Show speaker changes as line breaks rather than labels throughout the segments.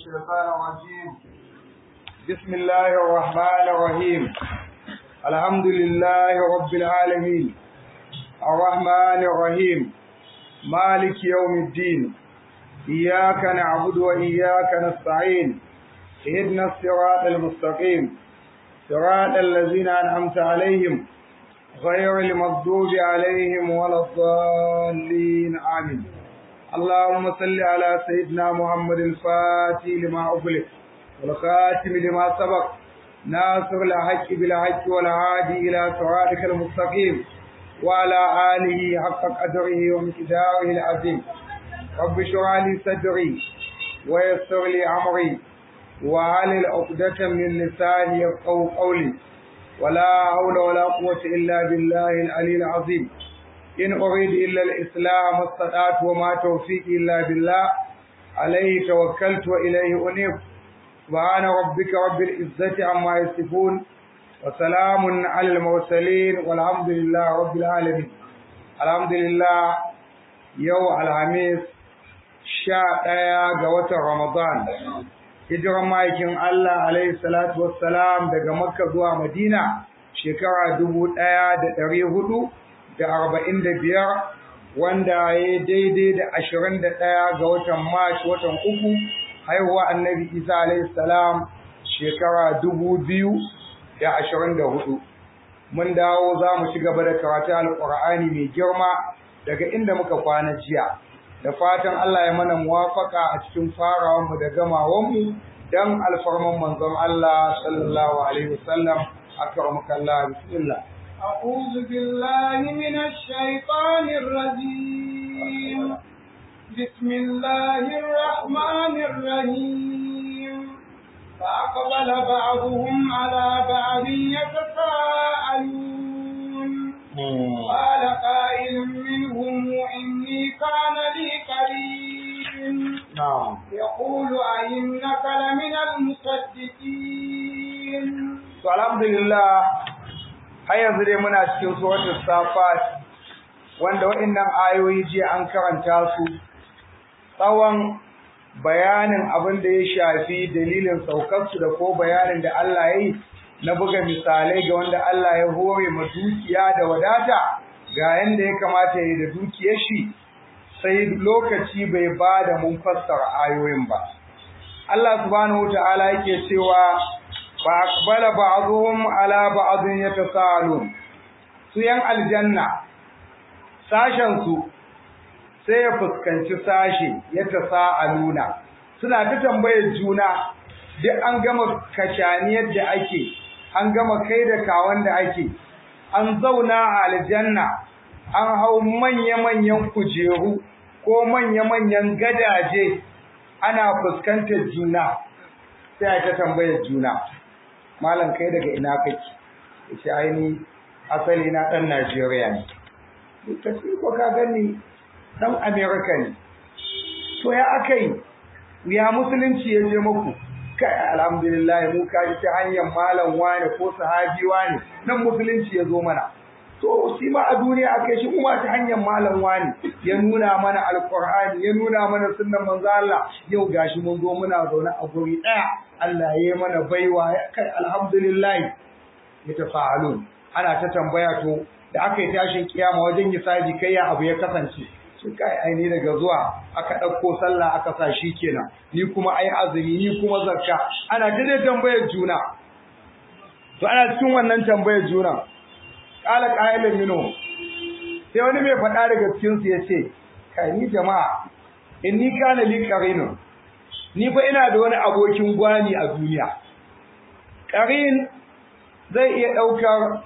الشيطان الرجيم بسم الله الرحمن الرحيم الحمد لله رب العالمين الرحمن الرحيم مالك يوم الدين إياك نعبد وإياك نستعين اهدنا الصراط المستقيم صراط الذين أنعمت عليهم غير المغضوب عليهم ولا الضالين آمين اللهم صل على سيدنا محمد الفاتح لما أغلق والخاتم لما سبق ناصر الحق بالحق والهادي إلى صراطك المستقيم وعلى آله حق قدره ومقداره العظيم رب اشرح لي صدري ويسر لي أمري وعلى عقدة من لساني يفقهوا قولي ولا حول ولا قوة إلا بالله العلي العظيم إن أريد إلا الإسلام استطعت وما توفيقي إلا بالله عليه توكلت وإليه أنيب سبحان ربك رب العزة عما يصفون وسلام على المرسلين والحمد لله رب العالمين الحمد لله يوم الخميس sha ɗaya ga watan Ramadan hijiran ma'aikin Allah alaihi salatu wassalam daga Makka zuwa Madina shekara dubu ɗaya da ɗari hudu da arba'in da biyar wanda ya daidai da ashirin da ɗaya ga watan Mash watan uku haihuwa annabi Isa alaihi salam shekara dubu biyu da ashirin da hudu. Mun dawo za mu ci gaba da karatu alƙur'ani mai girma daga inda muka kwana jiya. Da fatan Allah ya mana muwafaka a cikin farawanmu da gamawanmu don alfarman manzon Allah sallallahu alaihi wasallam akramaka Allah bismillah.
أعوذ بالله من الشيطان الرجيم بسم الله الرحمن الرحيم فأقبل بعضهم على بعض يتساءلون قال قائل منهم إني كان لي قريب
نعم
يقول أئنك لمن المصدقين
الحمد لله har yanzu dai muna cikin suratul safat wanda waɗannan ayoyi jiya an karanta su tsawon bayanin abin da ya shafi dalilin saukarsu da ko bayanin da Allah ya yi na buga misalai ga wanda Allah ya hore ma dukiya da wadata ga yanda ya kamata ya yi da dukiyar shi sai lokaci bai ba da mun fassara ayoyin ba Allah subhanahu wa ta'ala yake cewa فأقبل بعضهم على بعض يتساءلون su yan aljanna sashen su sai ya fuskanci sashe ya tasa'aluna suna ta tambayar juna duk an gama kashaniyar da ake an gama kai da kawan da ake an zauna a aljanna an hau manya-manyan kujeru ko manya-manyan gadaje ana fuskantar juna sai ta tambayar juna malam kai daga ina kake yace aini asali na dan Najeriya ne kace ko ka gani dan America ne to ya akai ya musulunci ya je muku kai alhamdulillah mu ka ji ta hanyar malam wani ko sahabi wani nan musulunci ya zo mana to shi ma a duniya akai shi kuma ta hanyar malam wani ya nuna mana alqur'ani ya nuna mana sunnan manzo Allah yau gashi mun zo muna zaune a guri daya Allah ya yi mana baiwa kai alhamdulillah ya tafa'alun ana ta tambaya to da aka yi tashin kiyama wajen hisabi kai ya abu ya kasance shi kai aini daga zuwa aka ɗauko sallah aka sa shi kenan ni kuma ai azumi ni kuma zakka ana ta dai tambayar juna to ana cikin wannan tambayar juna qala qailun minhu sai wani mai faɗa daga cikin su yace kai ni jama'a inni kana li qarinun ni fa ina da wani abokin gwani a duniya qarin zai iya daukar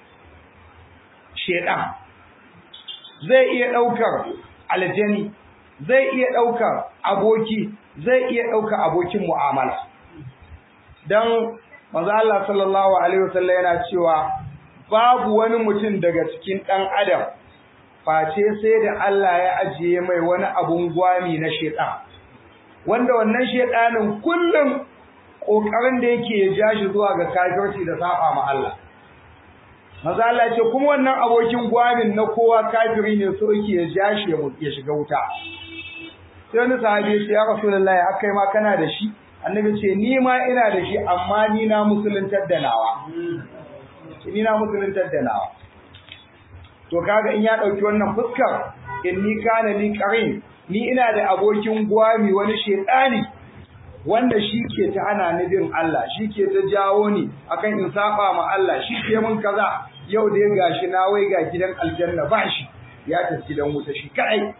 shedan zai iya daukar aljani zai iya daukar aboki zai iya daukar abokin mu'amala dan manzo Allah sallallahu alaihi wasallam yana cewa babu wani mutum daga cikin dan adam face sai da Allah ya ajiye mai wani abun gwami na shedan wanda wannan shedanin kullum kokarin da yake ya ja shi zuwa ga kafirci da saba ma Allah maza Allah ce kuma wannan abokin gwamin na kowa kafiri ne so yake ya ja shi ya shiga wuta sai wani sahabi ya ce ya rasulullahi akai ma kana da shi annabi ce ni ma ina da shi amma ni na musuluntar da nawa ni na musuluntar da nawa to kaga in ya dauki wannan fuskar inni kana li qarin ni ina da abokin gwami wani shedani wanda shi ke ta hana ni bin Allah shi ke ta jawo ni akan in saba ma Allah shi ke mun kaza yau da ya gashi na wai ga gidan aljanna ba shi ya tafi gidan wuta shi kai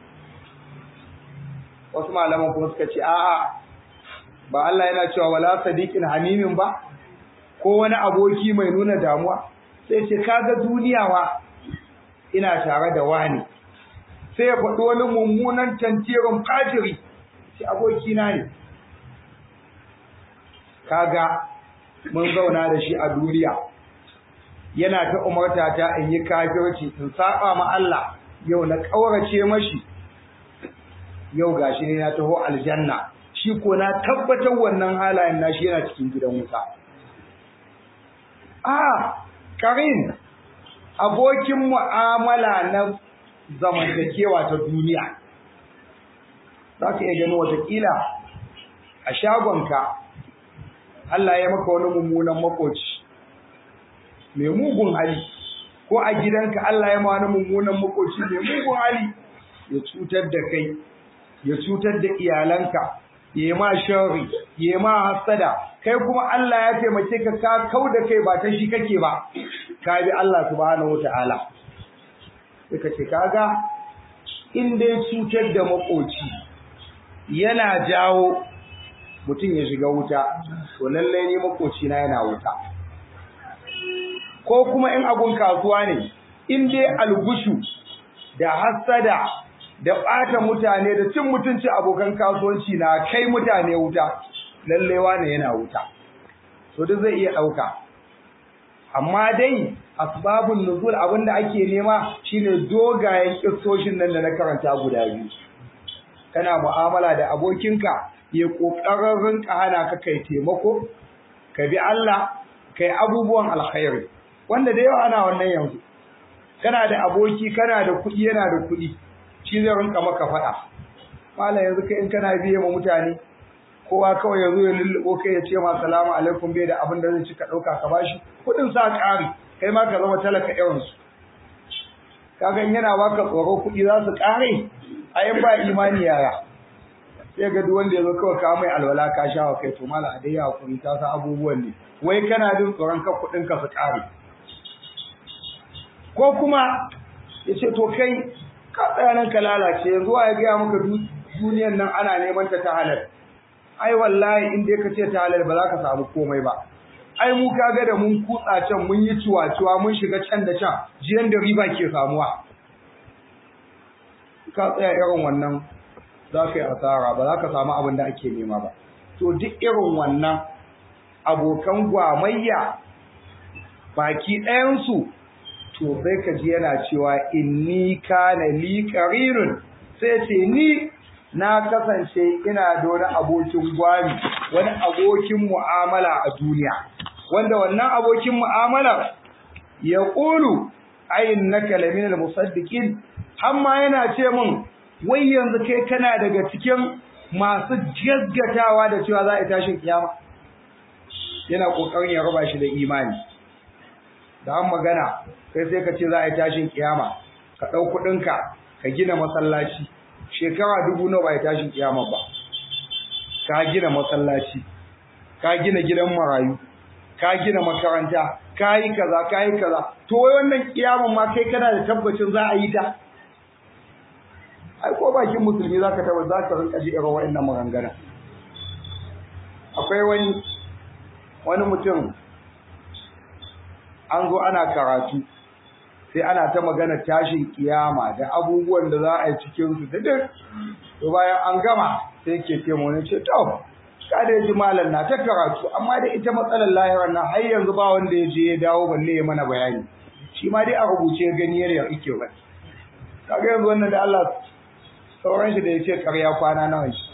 wasu malaman kuma suka ce a'a ba Allah yana cewa wala sadiqin hamimin ba ko wani aboki mai nuna damuwa sai ce kaga duniya wa ina tare da wani sai ya faɗi wani mummunan tantirin fajiri sai aboki na ne kaga mun zauna da shi a duniya yana ta umarta ta in yi kafirci in saba ma Allah yau na kaurace mashi yau gashi ne na taho aljanna shi ko na tabbatar wannan halayen nashi yana cikin gidan wuta ah karin abokin mu'amala na zamantakewa ta duniya za ka iya gani watakila a shagonka Allah ya maka wani mummunan makoci mai mugun hali ko a gidanka Allah ya ma wani mummunan makoci mai mugun hali ya cutar da kai ya cutar da iyalanka ya ma shari ya ma hasada kai kuma Allah ya taimake ka ka kau da kai ba ta shi kake ba ka bi Allah subhanahu wataala sai ka ce kaga in dai cutar da makoci yana jawo mutum ya shiga wuta to lallai ne makoci na yana wuta ko kuma in abun kasuwa ne in dai algushu da hasada da ɓata mutane da cin mutunci abokan kasuwanci na kai mutane wuta lallai wane yana wuta to duk zai iya ɗauka amma dai asbabun nuzul abinda ake nema shine dogayen kissoshin nan da na karanta guda biyu kana mu'amala da abokinka ya kokarin rinka hana ka kai taimako ka bi Allah kai abubuwan alkhairi wanda da yawa ana wannan yanzu kana da aboki kana da kuɗi yana da kuɗi shi zai rinka maka faɗa malam yanzu kai in kana biye ma mutane kowa kawai yazo ya lullubo kai ya ce ma salamu alaikum bai da abin da zai ci ka ɗauka ka bashi kuɗin sa ƙari kai ma ka zama talaka irin su kaga yana baka tsoro kuɗi za su ƙare a yin ba imani yaya sai ga duk wanda ya zo kawai ka mai alwala ka sha wa kai to mala a dai ya hakuri ta sa abubuwan ne wai kana jin tsoron ka kuɗin ka su ƙare ko kuma ya ce to kai ka tsaya nan ka lalace yanzu ya gaya maka duniyan nan ana neman ta ta halal ai wallahi in dai ka ce ta halal ba za ka samu komai ba ai mu kaga da mun kutsa can mun yi ciwa-ciwa mun shiga can da can jiyan da riba ke samuwa ka tsaya irin wannan za ka yi asara ba za ka samu abin da ake nema ba to duk irin wannan abokan gwamayya baki ɗayansu to sai ka ji yana cewa inni kana li qarinun sai ce ni na kasance ina da wani abokin gwami wani abokin mu'amala a duniya wanda wannan abokin mu'amala ya qulu ayyannaka laminal musaddiqin amma yana ce min wai yanzu kai kana daga cikin masu gaggatawa da cewa za a tashin kiyama yana kokarin ya raba shi da imani da an magana kai sai ka ce za a yi tashin kiyama ka ɗau kuɗinka ka gina masallaci shekara dubu nawa ba yi tashin kiyama ba ka gina masallaci ka gina gidan marayu ka gina makaranta ka yi kaza ka yi kaza to wai wannan kiyaman ma kai kana da tabbacin za a yi ta ai ko bakin musulmi za ka tabbata za ka rinka ji irin wa'annan maganganu akwai wani wani mutum an zo ana karatu sai ana ta magana tashin kiyama da abubuwan da za a yi cikin su da duk to bayan an gama sai ke ce mu ne ce to ka da ji malam na ta karatu amma da ita matsalar lahirar nan har yanzu ba wanda ya je ya dawo balle ya mana bayani shi ma dai a rubuce gani yadda yake ba kaga yanzu wannan da Allah sauran shi da ya ce karya kwana nawa shi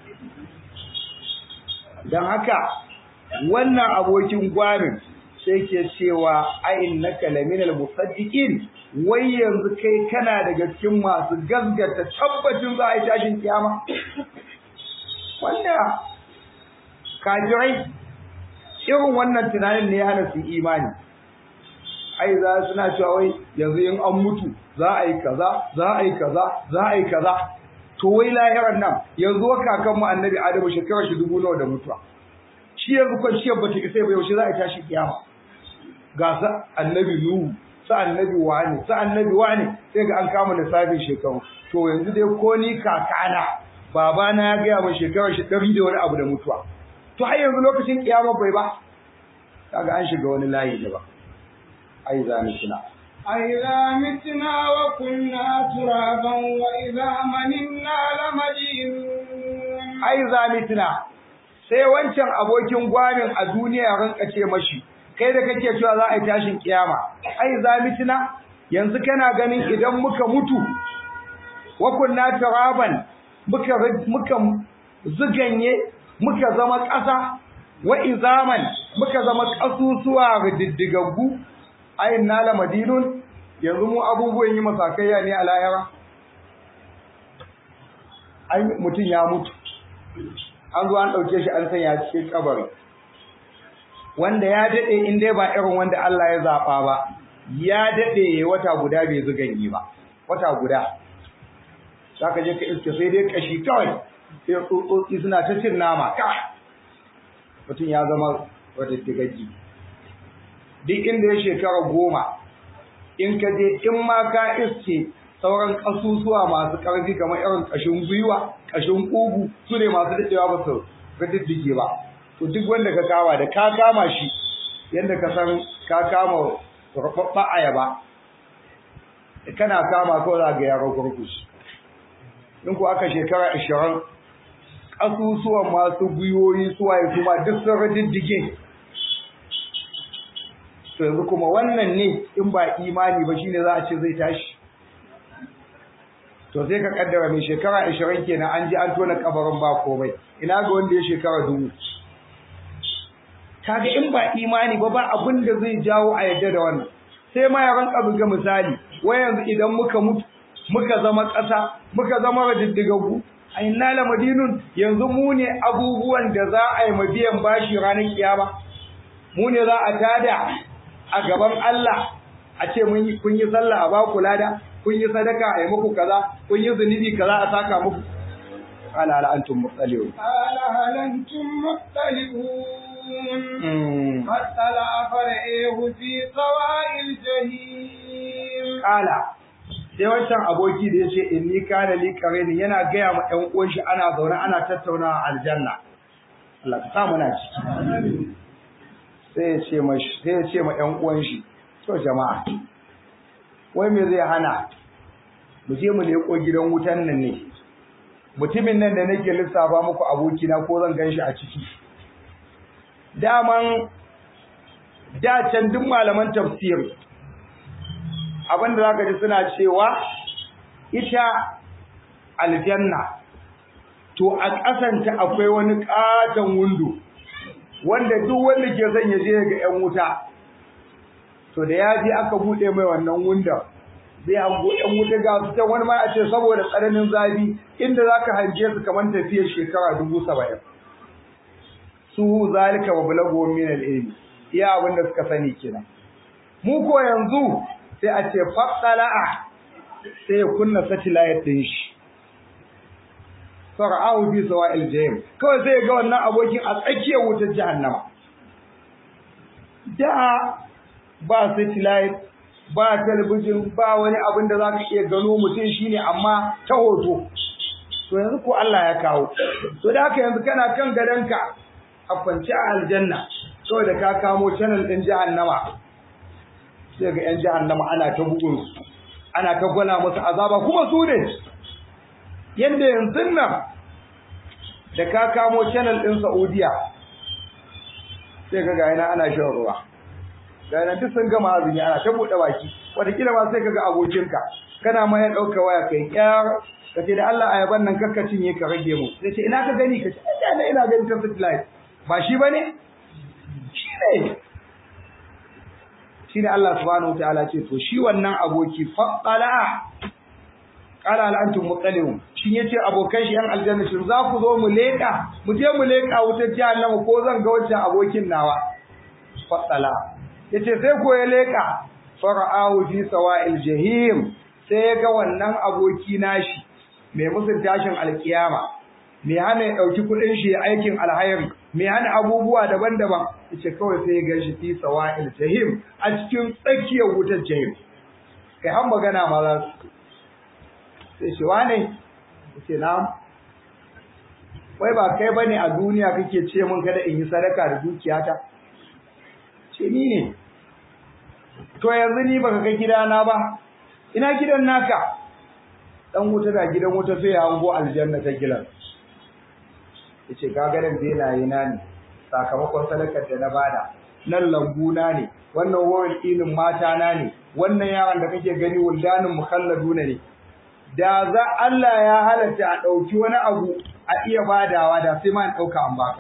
don haka wannan abokin gwamin sai ke cewa ayin na kalaminal musaddiqin wai yanzu kai kana daga cikin masu gaskata tabbacin za a yi tashin kiyama wanda kafirai irin wannan tunanin ne ya hana su imani ai za suna cewa wai yanzu in an mutu za a yi kaza za a yi kaza za a yi kaza to wai lahiran nan yanzu kakan mu annabi adamu shekarar shi dubu nawa da mutuwa shi yanzu kwanciyar bata isa ba yaushe za a tashi kiyama ga sa annabi nuhu sa annabi wani sa annabi wani sai ga an kama lissafin shekaru to yanzu dai ko ni kakana babana ya gaya min shekarar shi ɗari da wani abu da mutuwa to har yanzu lokacin kiyama bai ba kaga an shiga wani layi da ba ai za mu tuna
أإذا متنا وكنا ترابا وإذا مننا لمدينون
ai za mu tuna sai wancan abokin gwamin a duniya rinka ce mashi kai da kake cewa za a yi tashin kiyama ai za mu tuna yanzu kana ganin idan muka mutu wa kunna turaban muka muka zuganye muka zama ƙasa wa izaman muka zama ƙasusuwa rididdigaggu ayin nala madinun yanzu mu abubuwan yi masakayya ne a layara ai mutum ya mutu an zo an ɗauke shi an sanya cikin kabari wanda ya daɗe in dai ba irin wanda Allah ya zaɓa ba ya daɗe wata guda bai zuganye ba wata guda za ka je ka iske sai dai kashi kawai sai tsotsotsi suna ta cin nama mutum ya zama wata digaggi duk inda ya shekara goma in ka je in ma ka iske sauran ƙasusuwa masu ƙarfi kamar irin ƙashin gwiwa ƙashin ƙugu su ne masu daɗewa ba su riddige ba to duk wanda ka kama da ka kama shi yadda ka san ka kama ruɓaɓɓa ayaba kana kama ko za ga yaro kurkushi in ku aka shekara ashirin ƙasusuwan masu gwiwoyi suwaye kuma duk sun riddige to yanzu kuma wannan ne in ba imani ba shine za a ce zai tashi to sai ka kaddara mai shekara 20 kenan an ji an tona kabarin ba komai ina ga wanda ya shekara dubu kaga in ba imani ba ba abin da zai jawo a yadda da wannan sai ma ya ranka buga misali wai yanzu idan muka mutu muka zama ƙasa muka zama radiddigaggu a inna la madinun yanzu mu ne abubuwan da za a yi mabiyan bashi ranar kiyama mu ne za a tada a gaban Allah a ce mun yi kun yi sallah a ba ku lada kun yi sadaka a yi muku kaza kun yi zunubi kaza a saka muku qala hal antum muttali'un
قال هل أنتم مطلعون فاطلع فرعيه في سواء الجحيم
qala sai wancan aboki da yace inni kana li qarini yana gaya ma ɗan uwan shi ana zaune ana tattaunawa a aljanna Allah ka sa muna ciki sai ya ce ma sai ya ce ma ɗan uwan shi to jama'a wai me zai hana mu je mu leko gidan wutan nan ne mutumin nan da nake lissafa muku abokina ko zan gan shi a ciki daman da can duk malaman tafsir abinda zaka ji suna cewa ita aljanna to a ƙasanta akwai wani ƙaton windo wanda duk wanda ke son ya je ga 'yan wuta to da ya je aka buɗe mai wannan windon zai hango 'yan wuta ga su can wani ma a ce saboda tsananin zafi inda za ka hange su kamar tafiyar shekara dubu saba'in su zalika wa bulago min al-ilmi iya abin da suka sani kenan mu ko yanzu sai a ce fatsala'a sai ya kunna satellite din shi fara'ahu bi sawa'il jahim kawai sai ya ga wannan abokin a tsakiyar wutar jahannama da ba satellite ba talabijin ba wani abin da za ka iya gano mutum shine amma ta hoto to yanzu ko Allah ya kawo to da haka yanzu kana kan gadonka a kwance a aljanna kawai da ka kamo channel din jahannama sai ga yan jahannama ana ta bugun su ana ta gwala musu azaba kuma su ne yanda yanzu nan da ka kamo channel din Saudiya sai ga gayana ana shan ruwa gayana duk sun gama azumi ana ta buɗe baki wataƙila ma sai ka ga abokinka kana ma ya ɗauka waya kai ƙyar ka ce da Allah ayaban nan kakka cinye ka rage mu sai ce ina ka gani ka ce ina ina gani ta satellite ba shi bane shi ne shi ne Allah subhanahu wataala ce to shi wannan aboki faqqala qala hal antum mutalihun shin yace abokan shi yan aljanna shin za ku zo mu leka mu je mu leka wutar jahannama ko zan ga wancan abokin nawa fatsala yace sai ko ya leka fara'ahu fi sawa'il jahim sai ya ga wannan aboki nashi mai musun tashin alkiyama mai hana ya dauki kudin shi aikin alhairi mai hana abubuwa daban-daban yace kawai sai ya ga shi fi sawa'il jahim a cikin tsakiyar wutar jahim kai har magana ma za su sai shi wane yace na'am wai ba kai bane a duniya kake ce mun kada in yi sadaka da dukiyata ce ni ne to yanzu ni baka ga gidana ba ina gidan naka dan wuta da gidan wuta sai ya hango aljanna ta gilan yace ga garin benaye na ne sakamakon sadakar da na bada nan lambu na ne wannan wawan ilin mata na ne wannan yaran da kake gani wuldanin mukhalladuna ne da za Allah ya halatta a dauki wani abu a iya badawa da sai ma in dauka an baka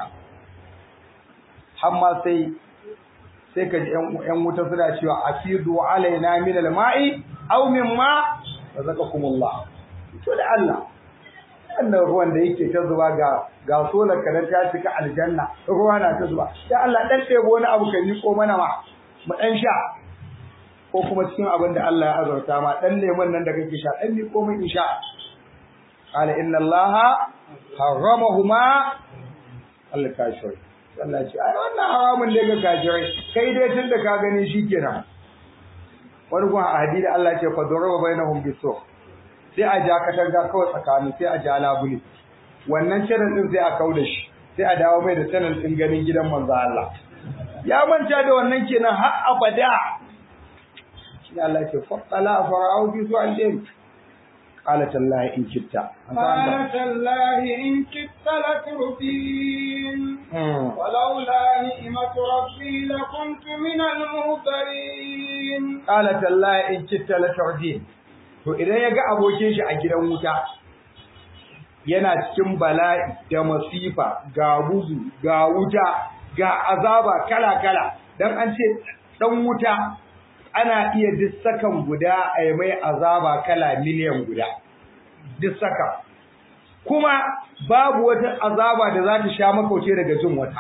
hamma sai sai ka ji ƴan wuta suna cewa afidu alaina min alma'i aw mimma razaqakumullah to da Allah wannan ruwan da yake ta zuba ga ga solar ka ta cika aljanna ruwa na ta zuba da Allah dan ɗebo wani abu ka ko mana ma mu dan sha ko kuma cikin abin da Allah ya azurta ma dan lemon nan da kake sha dan ko mai insha qala inna allaha harramahuma Allah ka shi Allah ce ai wannan haramun ne ga kafirai kai dai tun da ka gani shikenan wani kuma a hadisi Allah ce fa daraba bainahum bisu sai a ja katanga kawai tsakanin sai a ja labule wannan channel din sai a kauda shi sai a dawo mai da channel din ganin gidan manzo Allah ya manta da wannan kenan har abada shi Allah ce fa tala fara'u bi su'al قالت الله إن كدت
قالت الله إن كدت لتردين ولولا نعمة ربي لكنت من المهترين
قالت الله إن كدت لتردين to idan ya ga abokin shi a gidan wuta yana cikin bala'i da masifa ga bugu ga wuta ga azaba kala-kala dan an ce dan wuta ana iya duk sakan guda a yi mai azaba kala miliyan guda duk saka kuma babu wata azaba da za ta sha makauce daga jin wata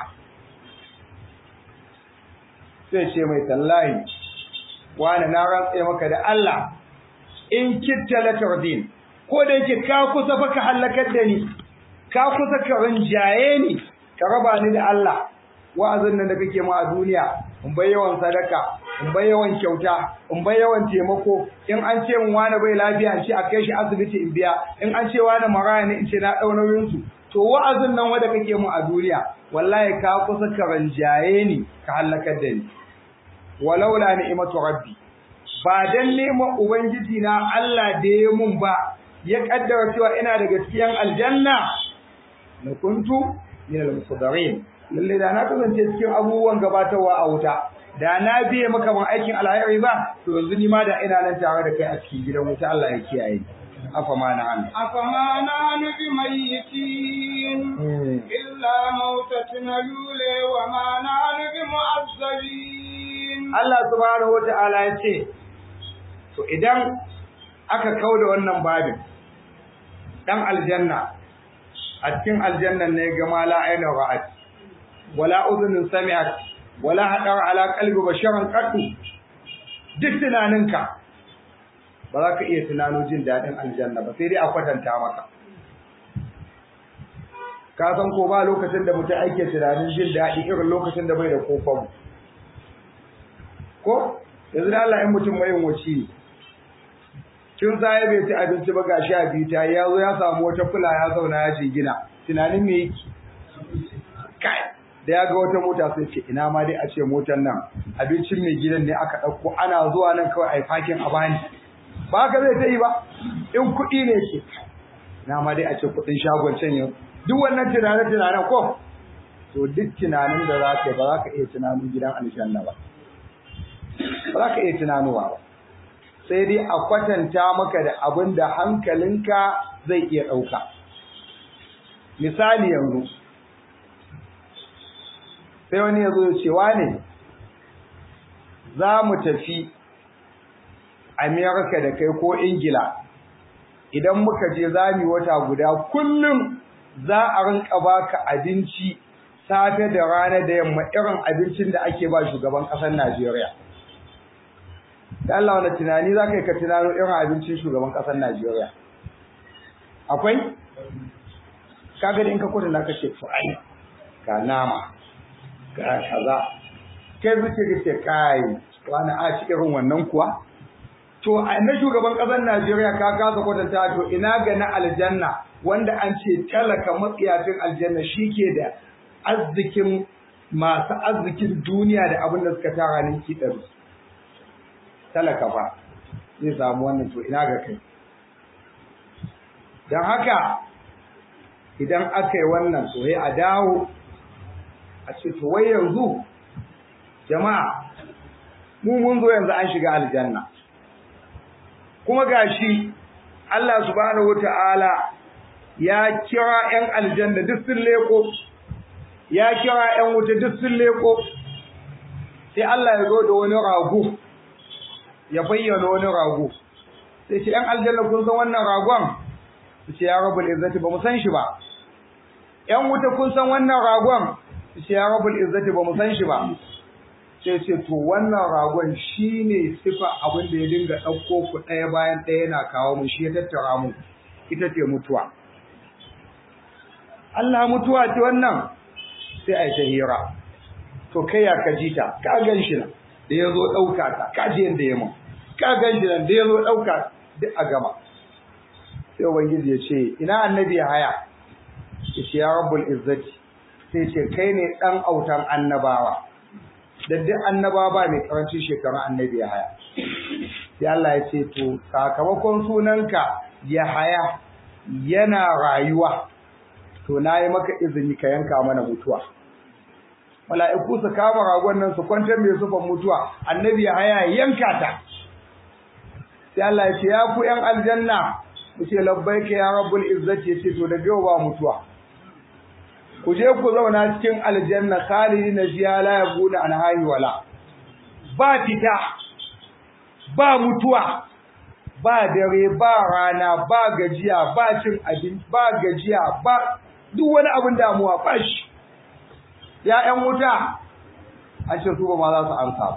sai ce mai tallahi wani na rantse maka da Allah in kitta la tardin ko da yake ka kusa fa ka halakar da ni ka kusa ka rinjaye ni ka raba ni da Allah wa'azin nan da kake mu a duniya in bai yawan sadaka in bai yawan kyauta in bai yawan taimako in an ce min wani bai lafiya in ce a kai shi asibiti in biya in an ce wani maraya ne in ce na ɗau nauyin su to wa'azin nan wanda kake mu a duniya wallahi ka kusa ka ranjaye ni ka halakar da ni walaula ni'matu rabbi ba dan neman ubangiji na Allah da ya mun ba ya kaddara cewa ina daga cikin aljanna na kuntu min al-musaddarin lalle da na kasance cikin abubuwan gabatarwa a wuta da na biye maka ban aikin alhairi ba to yanzu ni ma da ina nan tare da kai a cikin gidan wuta Allah ya kiyaye afa ma na an
afa ma na nu bi mayyitin illa mautatuna lule wa ma na nu bi mu'azzabin
Allah subhanahu wa ta'ala ya ce to idan aka kauda wannan babin dan aljanna a cikin aljannan ne ga mala aina ra'at wala udhunun sami'at wala hadar ala qalbi basharan qattu duk tunaninka ba za ka iya tunano jin dadin aljanna ba sai dai a kwatanta maka ka san ko ba lokacin da mutum ake tunanin jin dadi irin lokacin da bai da kofar ko yanzu da Allah in mutum mai wace kin sai bai ci abinci ba gashi a bita ya zo ya samu wata fula ya zauna ya jingina tunanin me yake kai da ya ga wata mota sai ce ina ma dai a ce motar nan abincin mai gidan ne aka ɗauko ana zuwa nan kawai a yi fakin a bani ba haka zai ta yi ba in kuɗi ne ke ina ma dai a ce kuɗin shagon can yau duk wannan tunanen tunanen ko to duk tunanin da za ka yi ba za ka iya tunanin gidan aljanna ba ba za ka iya tunanowa ba sai dai a kwatanta maka da abin da hankalinka zai iya ɗauka misali yanzu sai wani ya zo ya ce wane za mu tafi amerika da kai ko ingila idan muka je zami wata guda kullum za a rinka baka abinci safe da rana da yamma irin abincin da ake ba shugaban ƙasar Najeriya da Allah wani tunani za ka yi ka tunano irin abincin shugaban ƙasar Najeriya akwai kaga da in ka kwatanta ka ce ai ga nama ga kaza kai zuke ka ce kai wani a ci irin wannan kuwa to a na shugaban ƙasar Najeriya ka kasa kwatanta to ina ga na aljanna wanda an ce talaka matsiyacin aljanna shi ke da arzikin masu arzikin duniya da abin da suka tara ninki ɗari talaka fa zai samu wannan to ina ga kai don haka idan aka yi wannan to a dawo a ce to wai yanzu jama'a mu mun zo yanzu an shiga aljanna kuma gashi Allah subhanahu wata'ala ya kira 'yan aljanna duk sun leko ya kira 'yan wuta duk sun leko sai Allah ya zo da wani rago ya bayyana wani rago sai ce 'yan aljanna kun san wannan ragon su ce ya rabbul izzati ba mu san shi ba 'yan wuta kun san wannan ragon su ce ya rabbul izzati ba mu san shi ba sai ce to wannan ragon shine sifa abin da ya dinga ɗauko ku ɗaya bayan ɗaya yana kawo mu shi ya tattara mu ita ce mutuwa Allah mutuwa ce wannan sai a yi ta hira to kai ya ka ji ta ka gan shi nan da ya zo ɗauka ta ka ji yadda ya mun ka gan shi nan da ya zo ɗauka duk a gama sai ubangiji ya ce ina annabi ya haya ya ce ya rabbul izzati sai ce kai ne ɗan autan annabawa da duk annaba ba mai karancin shekarun annabi ya haya sai Allah ya ce to sakamakon sunanka ya haya yana rayuwa to na yi maka izini ka yanka mana mutuwa mala'iku su kama ragon nan su kwantar mai sufan mutuwa annabi ya haya yanka ta sai Allah ya ce ya ku yan aljanna ku ce labbaika ya rabbul izzati ya ce to da yau ba mutuwa ku je ku zauna cikin aljanna khalidina fiha la yabuna an hayy wala ba fita ba mutuwa ba dare ba rana ba gajiya ba cin abin ba gajiya ba duk wani abin damuwa ba shi ya ƴan wuta an ce su ba ma za su amsa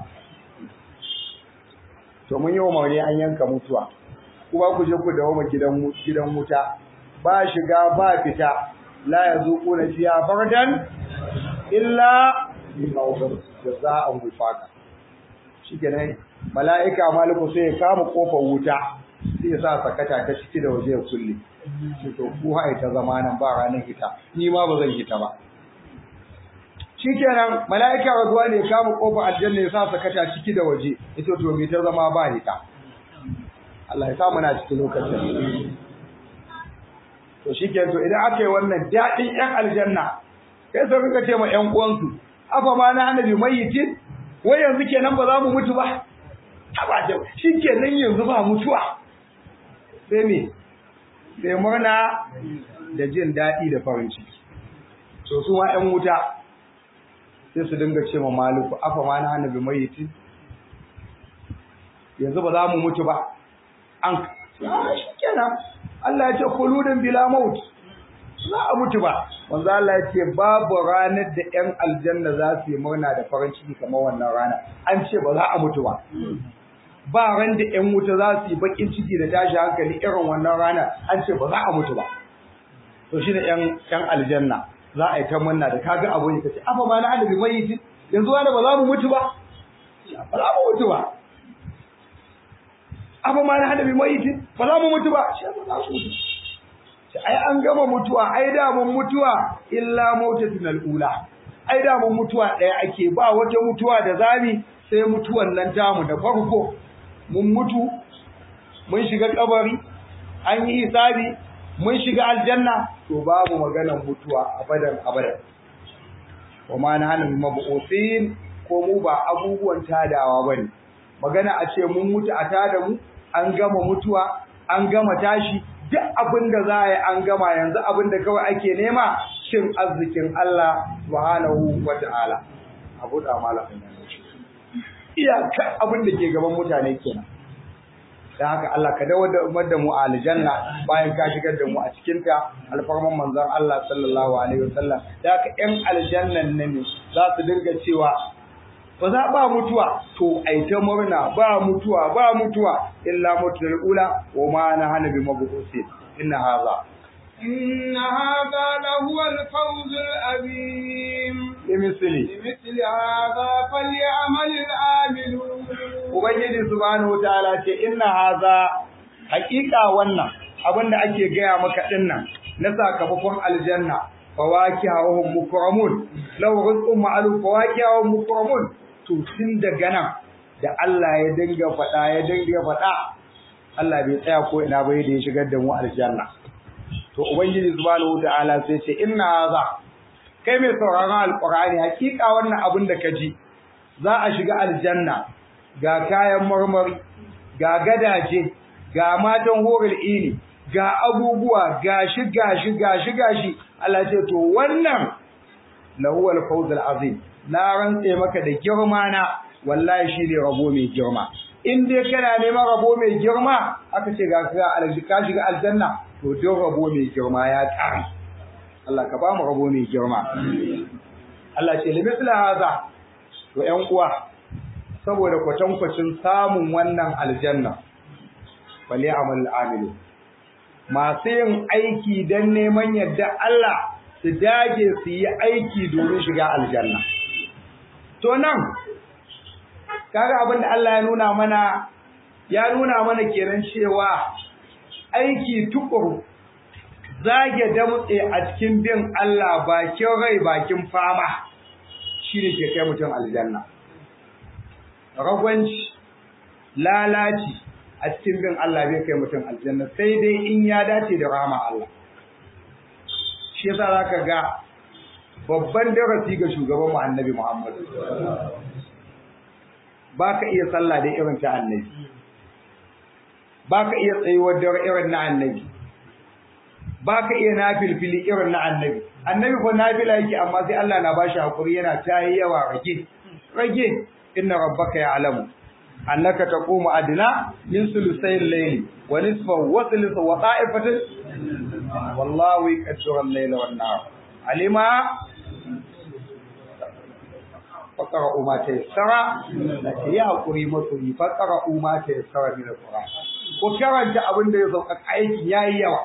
to mun yi wa an yanka mutuwa kuma ku je ku dawo gidan gidan wuta ba shiga ba fita la yazuquna fiha bardan illa jazaa'an wifaqa shikenan mala'ika maliku sai ya kama kofar wuta sai ya sa sakata ta ciki da waje ya kulle shi to ku hai ta zama nan ba ranar hita ni ma ba zan hita ba shikenan mala'ika razuwa ne ya kama kofar aljanna ya sa sakata ciki da waje ita to me ta zama ba hita Allah ya sa muna cikin lokacin to shikenan to idan aka yi wannan daɗin ƴan aljanna kai sai rika ce ma ƴan uwansu afa ma na annabi mayyitin wai yanzu kenan ba za mu mutu ba haba da shikenan yanzu ba mutuwa sai me sai murna da jin daɗi da farin ciki to su ma ƴan wuta sai su dinga ce ma maliku afa ma na annabi mayyitin yanzu ba za mu mutu ba an shikenan Allah ya ce khuludun bila maut za a mutu ba wanzu Allah ya ce babu ranar da ƴan aljanna za su yi murna da farin ciki kamar wannan rana an ce ba za a mutu ba ba ran da ƴan wuta za su yi bakin ciki da tashi hankali irin wannan rana an ce ba za a mutu ba to shi da ƴan ƴan aljanna za a yi ta murna da kaga abu ne kace afa ma na annabi mayyiti yanzu wani ba za mu mutu ba ba za mu mutu ba afa ma na annabi mayyiti ba za mu mutu ba shi ba za su mutu ai an gama mutuwa ai da mun mutuwa illa mautatul alula ai da mun mutuwa daya ake ba wata mutuwa da zami sai mutuwan nan tamu da farko mun mutu mun shiga kabari an yi hisabi mun shiga aljanna to babu maganar mutuwa abadan abadan kuma na hana mabu'usin ko mu ba abubuwan tadawa bane magana a ce mun mutu a tada mu an gama mutuwa an gama tashi duk abin da za a yi an gama yanzu abin da kawai ake nema cin arzikin Allah subhanahu wa ta'ala abu da malamin iyakar abin da ke gaban mutane kenan dan haka Allah ka dawo da mu a aljanna bayan ka shigar da mu a cikin ta alfarman manzon Allah sallallahu alaihi wasallam da haka ƴan aljannan ne za su dinga cewa ba za ba mutuwa to ai ta murna ba mutuwa ba mutuwa illa mutul ula wa ma na hana bi mabusin inna hadha
إن هذا لهو الفوز العظيم
limithli
لمثل هذا فليعمل العاملون
ubangiji subhanahu wataala ce inna hadha haqiqa wannan abinda ake gaya maka dinnan na sakamakon aljanna fawakiha wa hum mukramun law rizqun ma'lum fawakiha wa hum mukramun to tun daga nan da Allah ya dinga faɗa ya dinga faɗa Allah bai tsaya ko ina ba da ya shigar da mu aljanna to ubangiji subhanahu wataala sai ce inna hadha kai mai sauraron alqur'ani hakika wannan abin da ka ji za a shiga aljanna ga kayan marmari ga gadaje ga matan horil ini ga abubuwa gashi gashi gashi gashi Allah ce to wannan lahuwal fawzul azim na rantse maka da girma na wallahi shine rabo mai girma in dai kana neman rabo mai girma aka ce ga ka shiga aljanna to don rabo mai girma ya tsara Allah ka ba mu rabo mai girma Allah ce limisla haza to ƴan uwa saboda kwatankwacin samun wannan aljanna bali amal amilu masu yin aiki don neman yadda Allah su dage su yi aiki domin shiga aljanna to nan kaga abin da Allah ya nuna mana ya nuna mana kenan cewa aiki tukuru zage damtse a cikin bin Allah bakin rai bakin fama shine ke kai mutum aljanna ragwanci lalaci a cikin bin Allah bai kai mutum aljanna sai dai in ya dace da rahama Allah shi yasa zaka ga babban darasi ga shugaban mu annabi Muhammad baka iya sallah da irin ta annabi baka iya tsayuwar da irin na annabi baka iya nafilfili irin na annabi annabi ko nafila yake amma sai Allah na bashi hakuri yana tayi yawa rage rage inna rabbaka ya'lamu annaka taqumu adna min sulusayil layli wa nisfahu wa thuluthahu wa ta'ifatan wallahu yaqdiru al-layla wan nahar alima faqara ma tayassara la ya hakuri masoyi faqara ma tayassara min al-qur'an ko karanta abin da ya sauka aikin yayi yawa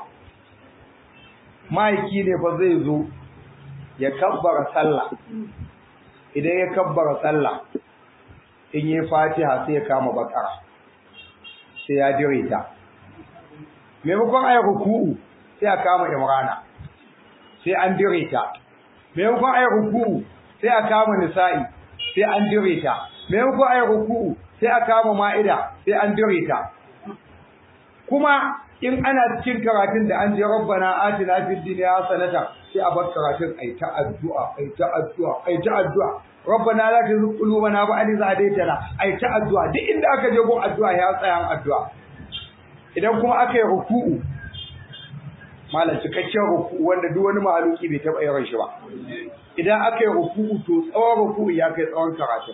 maiki ne fa zai zo ya kabbara sallah idan ya kabbara sallah in yi fatiha sai ya kama bakara sai ya dire ta maimakon ayi ruku'u sai ya kama imrana sai an dire ta maimakon ayi ruku'u sai a kama nisa'i sai an dire ta maimakon ayi ruku'u sai a kama ma'ida sai an dire ta kuma in ana cikin karatun da an je rabbana atina fid dunya hasanata sai a bar karatun ai ta addu'a ai ta addu'a ai ta addu'a rabbana la tuzigh qulubana ba'da idh hadaytana ai ta addu'a duk inda aka je gon addu'a ya tsaya addu'a idan kuma aka yi ruku'u malam cikakken ruku'u wanda duk wani mahaluki bai taɓa yin shi ba idan aka yi ruku'u to tsawon ruku'u ya kai tsawon karatun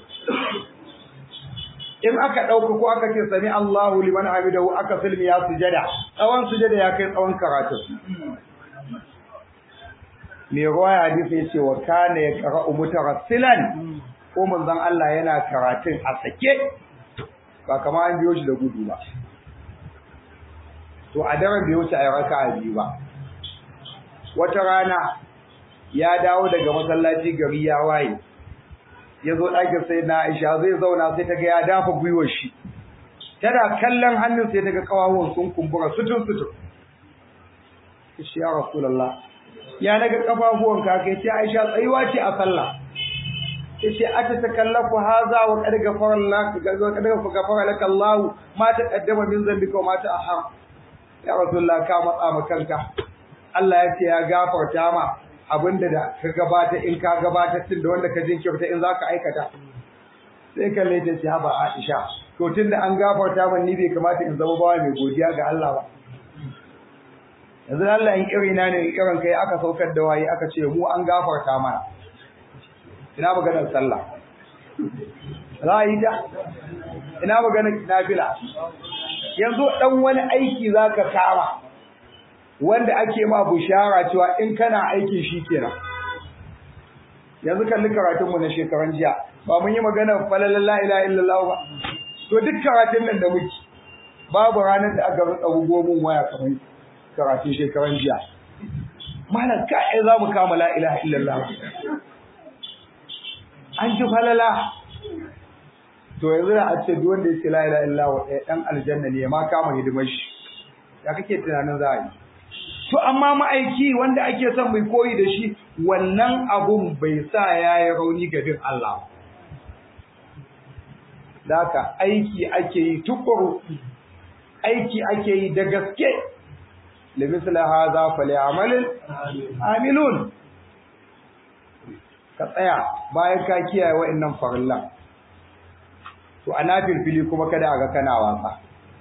in aka ɗauka ko aka ce sami Allahu liman hamidahu aka filmi ya sujada tsawon sujada ya kai tsawon karatu me ruwaya hadisi yace wa kana yaqra'u mutarassilan ko manzon Allah yana karatun a sake ba kamar an biyo shi da gudu ba to a daren bai wuce a raka'a biyu ba wata rana ya dawo daga masallaci gari ya waye ya zo ɗakin sai na Aisha zai zauna sai ta ga ya dafa gwiwar shi tana kallon hannun sai ta ga kawawon sun kumbura sutun sutun shi ya rasulullah ya naga kafafuwan ka kai ce Aisha tsayuwa ce a sallah yace ata takallafu haza wa qad ghafara lak wa qad ghafara lak Allah ma taqaddama min zambika wa ma ta'akhkhara ya rasulullah ka matsa ma kanka Allah ya ce ya gafarta ma abinda da ka gabata in ka gabata tun da wanda ka jinkirta in zaka aikata sai kalle ta ce haba Aisha to tun da an gafarta man ni bai kamata in zama bawa mai godiya ga Allah ba yanzu Allah in irina ne irin kai aka saukar da waye aka ce mu an gafarta mana ina maganar sallah za a yi ta ina maganar nafila yanzu dan wani aiki zaka kama wanda ake ma bushara cewa in kana aikin shi kenan yanzu kalli karatun mu na shekaran jiya ba mun yi magana falalan la ilaha illallah ba to duk karatun nan da muke babu ranar da aka rutsa gomin waya kamar karatun shekaran jiya malam ka ai za mu kama la ilaha illallah an ji falala to yanzu da a ce duk wanda ya ce la ilaha illallah ɗaya ɗan aljanna ne ma kama hidimar shi ya kake tunanin za a yi to amma ma'aiki wanda ake son mai koyi da shi wannan abun bai sa ya yi rauni ga bin Allah Daka aiki ake yi tukuru aiki ake yi da gaske limisla hadha falyamal amilun ka tsaya bayan ka kiyaye wa'annan farillan to ana filfili kuma kada a ga kana wasa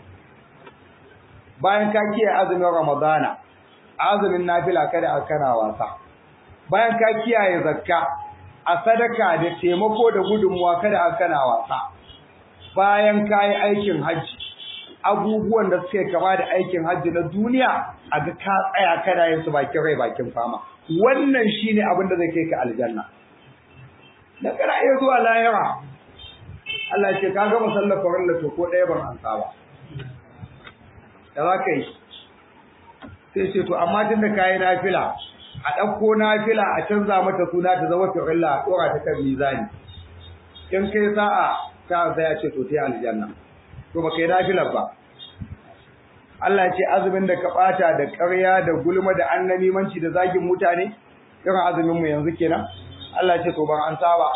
bayan ka kiyaye azumin ramadana azumin nafila kada a kana wasa bayan ka kiyaye zakka a sadaka da taimako da gudunmuwa kada a kana wasa bayan ka yi aikin hajji abubuwan da suke kama da aikin hajji na duniya a ga ka tsaya kana yin su bakin rai bakin fama wannan shine abin da zai kai ka aljanna da kana iya zuwa lahira Allah ce ka gama sallar farilla to ko ɗaya ban ansa ba da za ka yi sai ce to amma tunda ka yi nafila a ɗauko nafila a canza mata suna ta zama farilla a ɗora ta kan mizani in kai sa'a ta sai ya ce to ta aljanna to baka yi nafilar ba Allah ya ce azumin da ka bata da ƙarya da gulma da annamimanci da zagin mutane irin azumin mu yanzu kenan Allah ya ce to ban an saba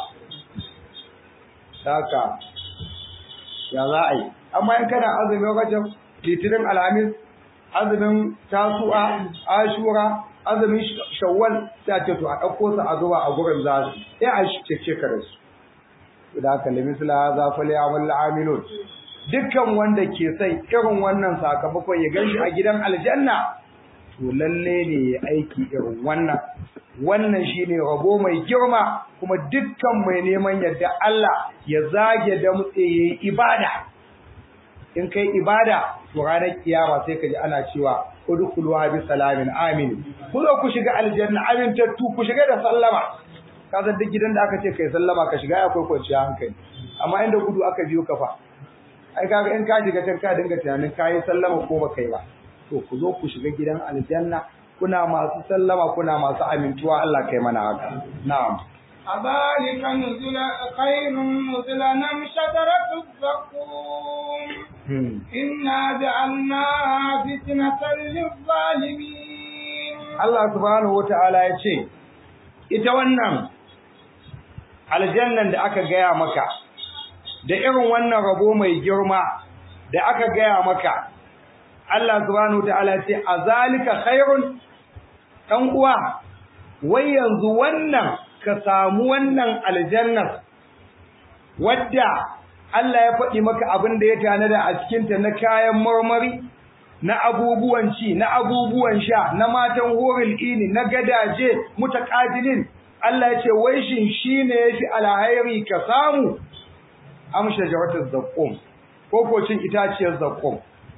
haka ya za a yi amma in kana azumin rajab litinin alhamis azumin tasu'a ashura azumin shawwal sai a ce to a ɗauko su a zuba a gurin za su sai a cece ka da su da haka limisla za fa li amal amilun dukkan wanda ke sai irin wannan sakamakon ya ganshi a gidan aljanna to lalle ne ya aiki irin wannan wannan shine rabo mai girma kuma dukkan mai neman yadda Allah ya zage da mutse yayi ibada in kai ibada to ranar kiyama sai ka ji ana cewa udkhuluha bi salamin amin ku zo ku shiga aljanna amintattu ku shiga da sallama ka san duk gidan da aka ce kai sallama ka shiga akwai kwanciyar hankali amma inda gudu aka biyo ka fa ai kaga in ka shiga can ka dinga tunanin kai sallama ko ba kai ba to ku zo ku shiga gidan aljanna kuna masu sallama kuna masu amintuwa Allah kai mana haka na'am
أذلك نزل خير نزلا أم شجرة الزقوم إنا جعلناها فتنة للظالمين
Allah subhanahu wata'ala ya ce ita wannan aljannan da aka gaya maka da irin wannan rabo mai girma da aka gaya maka Allah subhanahu wata'ala ya ce azalika khairun dan uwa wai yanzu wannan ka samu wannan aljannar wadda Allah ya faɗi maka abin da ya tanada a cikinta na kayan marmari na abubuwan ci na abubuwan sha na matan horil ini na gadaje mutaqabilin Allah ya ce wai shin shine yafi alhairi ka samu am shajaratuz zaqqum ko ko cin itaciyar zaqqum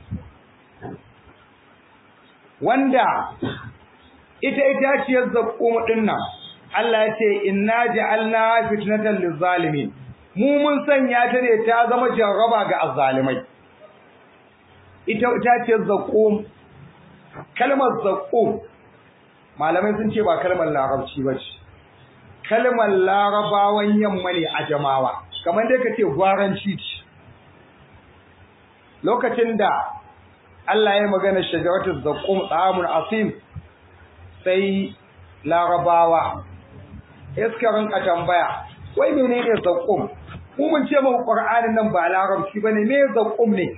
wanda ita itaciyar zaqqum din nan Allah ya ce inna ja'alna fitnatan lizzalimin mu mun sanya ta ne ta zama jarraba ga azzalimai ita itaciyar zaqqum kalmar zaqqum malamai sun ce ba kalmar larabci ba ce kalmar larabawan yamma ne a jamawa kamar dai kace gwaranci ce lokacin da Allah ya magana shajaratul zaqqum tsamun asim sai larabawa iska rinka tambaya wai menene zaqqum mu mun ce muku qur'anin nan ba larabci bane me zaqqum ne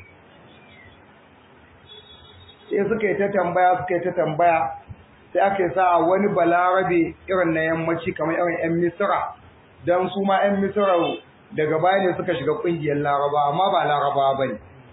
sai suka yi ta tambaya suka yi ta tambaya sai aka yi sa wani balarabe irin na yammaci kamar irin yan misra dan su ma yan misra daga baya ne suka shiga kungiyar laraba amma ba laraba bane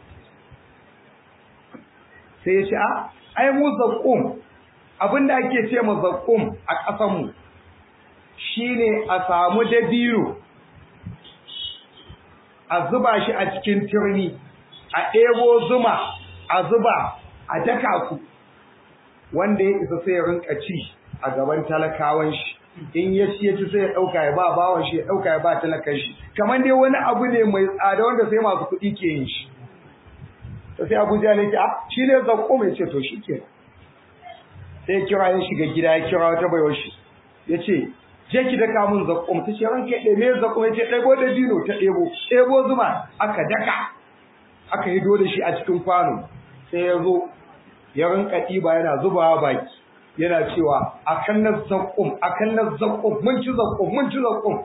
sai ya ce a ai mu zaqqum abinda ake ce mu zaqqum a ƙasar mu shine a samu dabino a zuba shi a cikin turmi a ɗebo zuma a zuba a daka ku wanda ya isa sai ya rinka ci a gaban talakawan shi in ya ci ya ci sai ya ɗauka ya ba bawan shi ya ɗauka ya ba talakan shi kamar dai wani abu ne mai tsada wanda sai masu kuɗi ke yin shi to sai Abuja ne ce ah shi ne zakko mai ce to shi ke sai kira ya shiga gida ya kira wata baiwar shi ya ce je ki daka mun zakko ta ce ranke ɗaya me zakko ya ce ɗebo da dino ta ɗebo ɗebo zuma aka daka aka yi da shi a cikin kwano sai ya zo ya rinka ɗiba yana zubawa baki yana cewa akan na zakkum akan na zakkum mun ci zakkum mun ci zakkum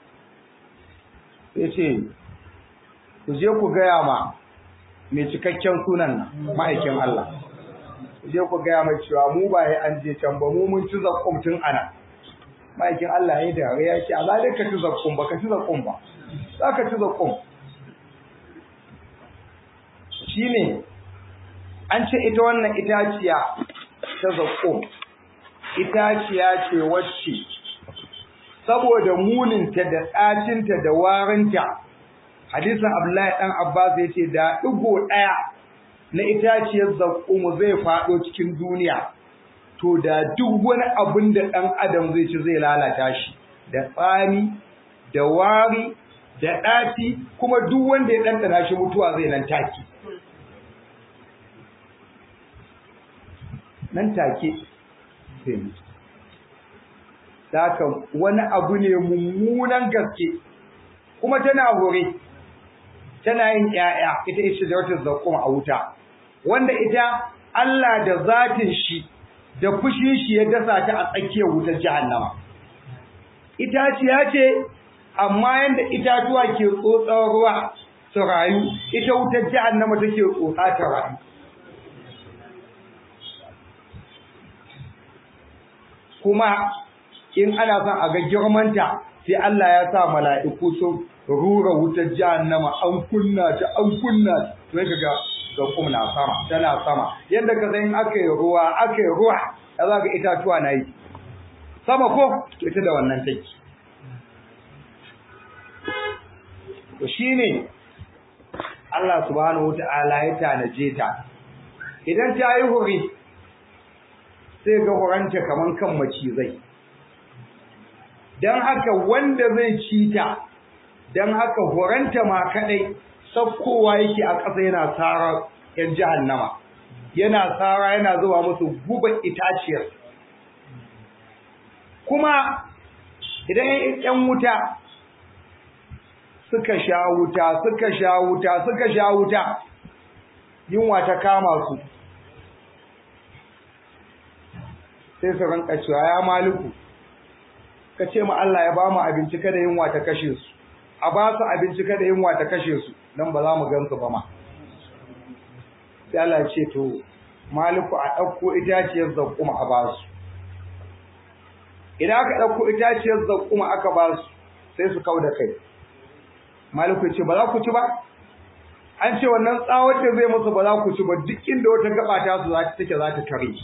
sai ce ku je ku gaya ma mai cikakken sunan nan ma'aikin Allah ku je ku gaya mai cewa mu ba ya an je can ba mu mun ci zakkum tun ana ma'aikin Allah ya da ya ce Allah dai ka ci zakkum ba ka ci zakkum ba za ka ci zakkum shine an ce ita wannan itaciya ta zakkum itaciya ce wacce saboda muninta da ɗacinta da warinta hadisin Abdullahi dan Abbas yace da digo daya na itaciyar zakkumu zai fado cikin duniya to da duk wani abin da dan adam zai ci zai lalata shi da tsani da wari da ɗaci kuma duk wanda ya ɗanɗana shi mutuwa zai nan take nan take zai mutu Daka wani abu ne mummunan gaske kuma tana hore tana yin ƴaƴa ita ita da wata zakkum a wuta wanda ita Allah da zatin shi da fushin shi ya dasa ta a tsakiyar wutar jahannama itaciya ce amma yanda itatuwa ke tsotsar ruwa su rayu ita wutar jahannama take tsotsa ta rayu kuma in ana son a ga girmanta sai Allah ya sa mala'iku sun rura wutar jahannama an kunna ta an kunna to sai kaga ga kuma sama tana sama yanda ka san aka yi ruwa aka yi ruwa da za ga itatuwa na yi sama ko to ita da wannan take to shine Allah subhanahu wata'ala ya tanaje ta idan ta yi huri sai ga huranta kaman kan macizai dan haka wanda zai ci ta dan haka horanta ma kadai sakkowa yake a ƙasa yana tsara yan jahannama yana tsara yana zuwa musu guban itaciyar kuma idan yan wuta suka sha wuta suka sha wuta suka sha wuta yunwa ta kama su sai su ranka cewa ya maliku ka ce ma Allah ya ba mu abinci kada yunwa ta kashe su a ba su abinci kada yunwa ta kashe su dan ba za mu gansu ba ma sai Allah ya ce to maliku a ɗauko itaciyar zakkuma a ba su idan aka ɗauko itaciyar zakkuma aka ba su sai su kau da kai maliku ce ba za ku ci ba an ce wannan tsawon da zai musu ba za ku ci ba duk inda wata gaba ta su za ta take za ta tare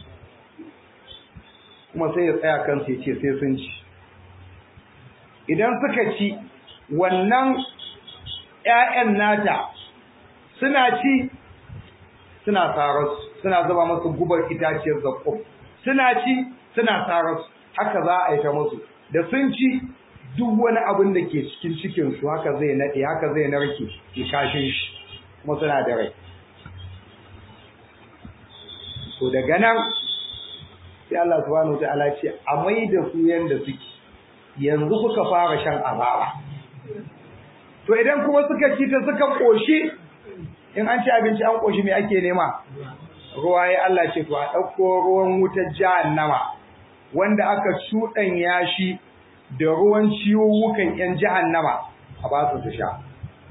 kuma sai ya tsaya kansu ya ce sai sun ci idan suka ci wannan ƴaƴan nata suna ci suna tsararsu suna zuba masu gubar itaciyar zakko suna ci suna tsararsu haka za a yi ta musu da sun ci duk wani abin da ke cikin cikinsu haka zai naɗe haka zai narke ya kashin shi kuma suna da rai to daga nan sai Allah subhanahu wa ta'ala ce a mai da su yanda suke yanzu kuka fara shan azaba to idan kuma suka ci ta suka koshi in an ci abinci an koshi me ake nema ruwa ya Allah ce to a dauko ruwan wutar jahannama wanda aka ya shi da ruwan ciwuwukan yan jahannama a ba su su sha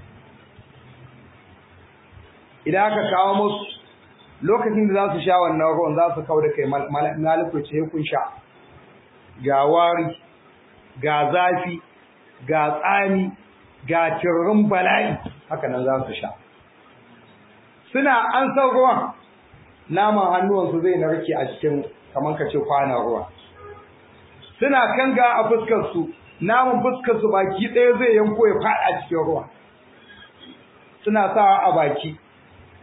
idan aka kawo musu lokacin da za su sha wannan ruwan za su kawo da kai maliku ce kun sha ga wari ga zafi ga tsami ga tirrin bala'i haka nan za su sha suna an san ruwan naman hannuwansu zai narke a cikin kamar ka ce kwanan ruwa suna kanga a fuskarsu naman fuskarsu baki ɗaya zai yanko ya faɗa cikin ruwa suna sawa a baki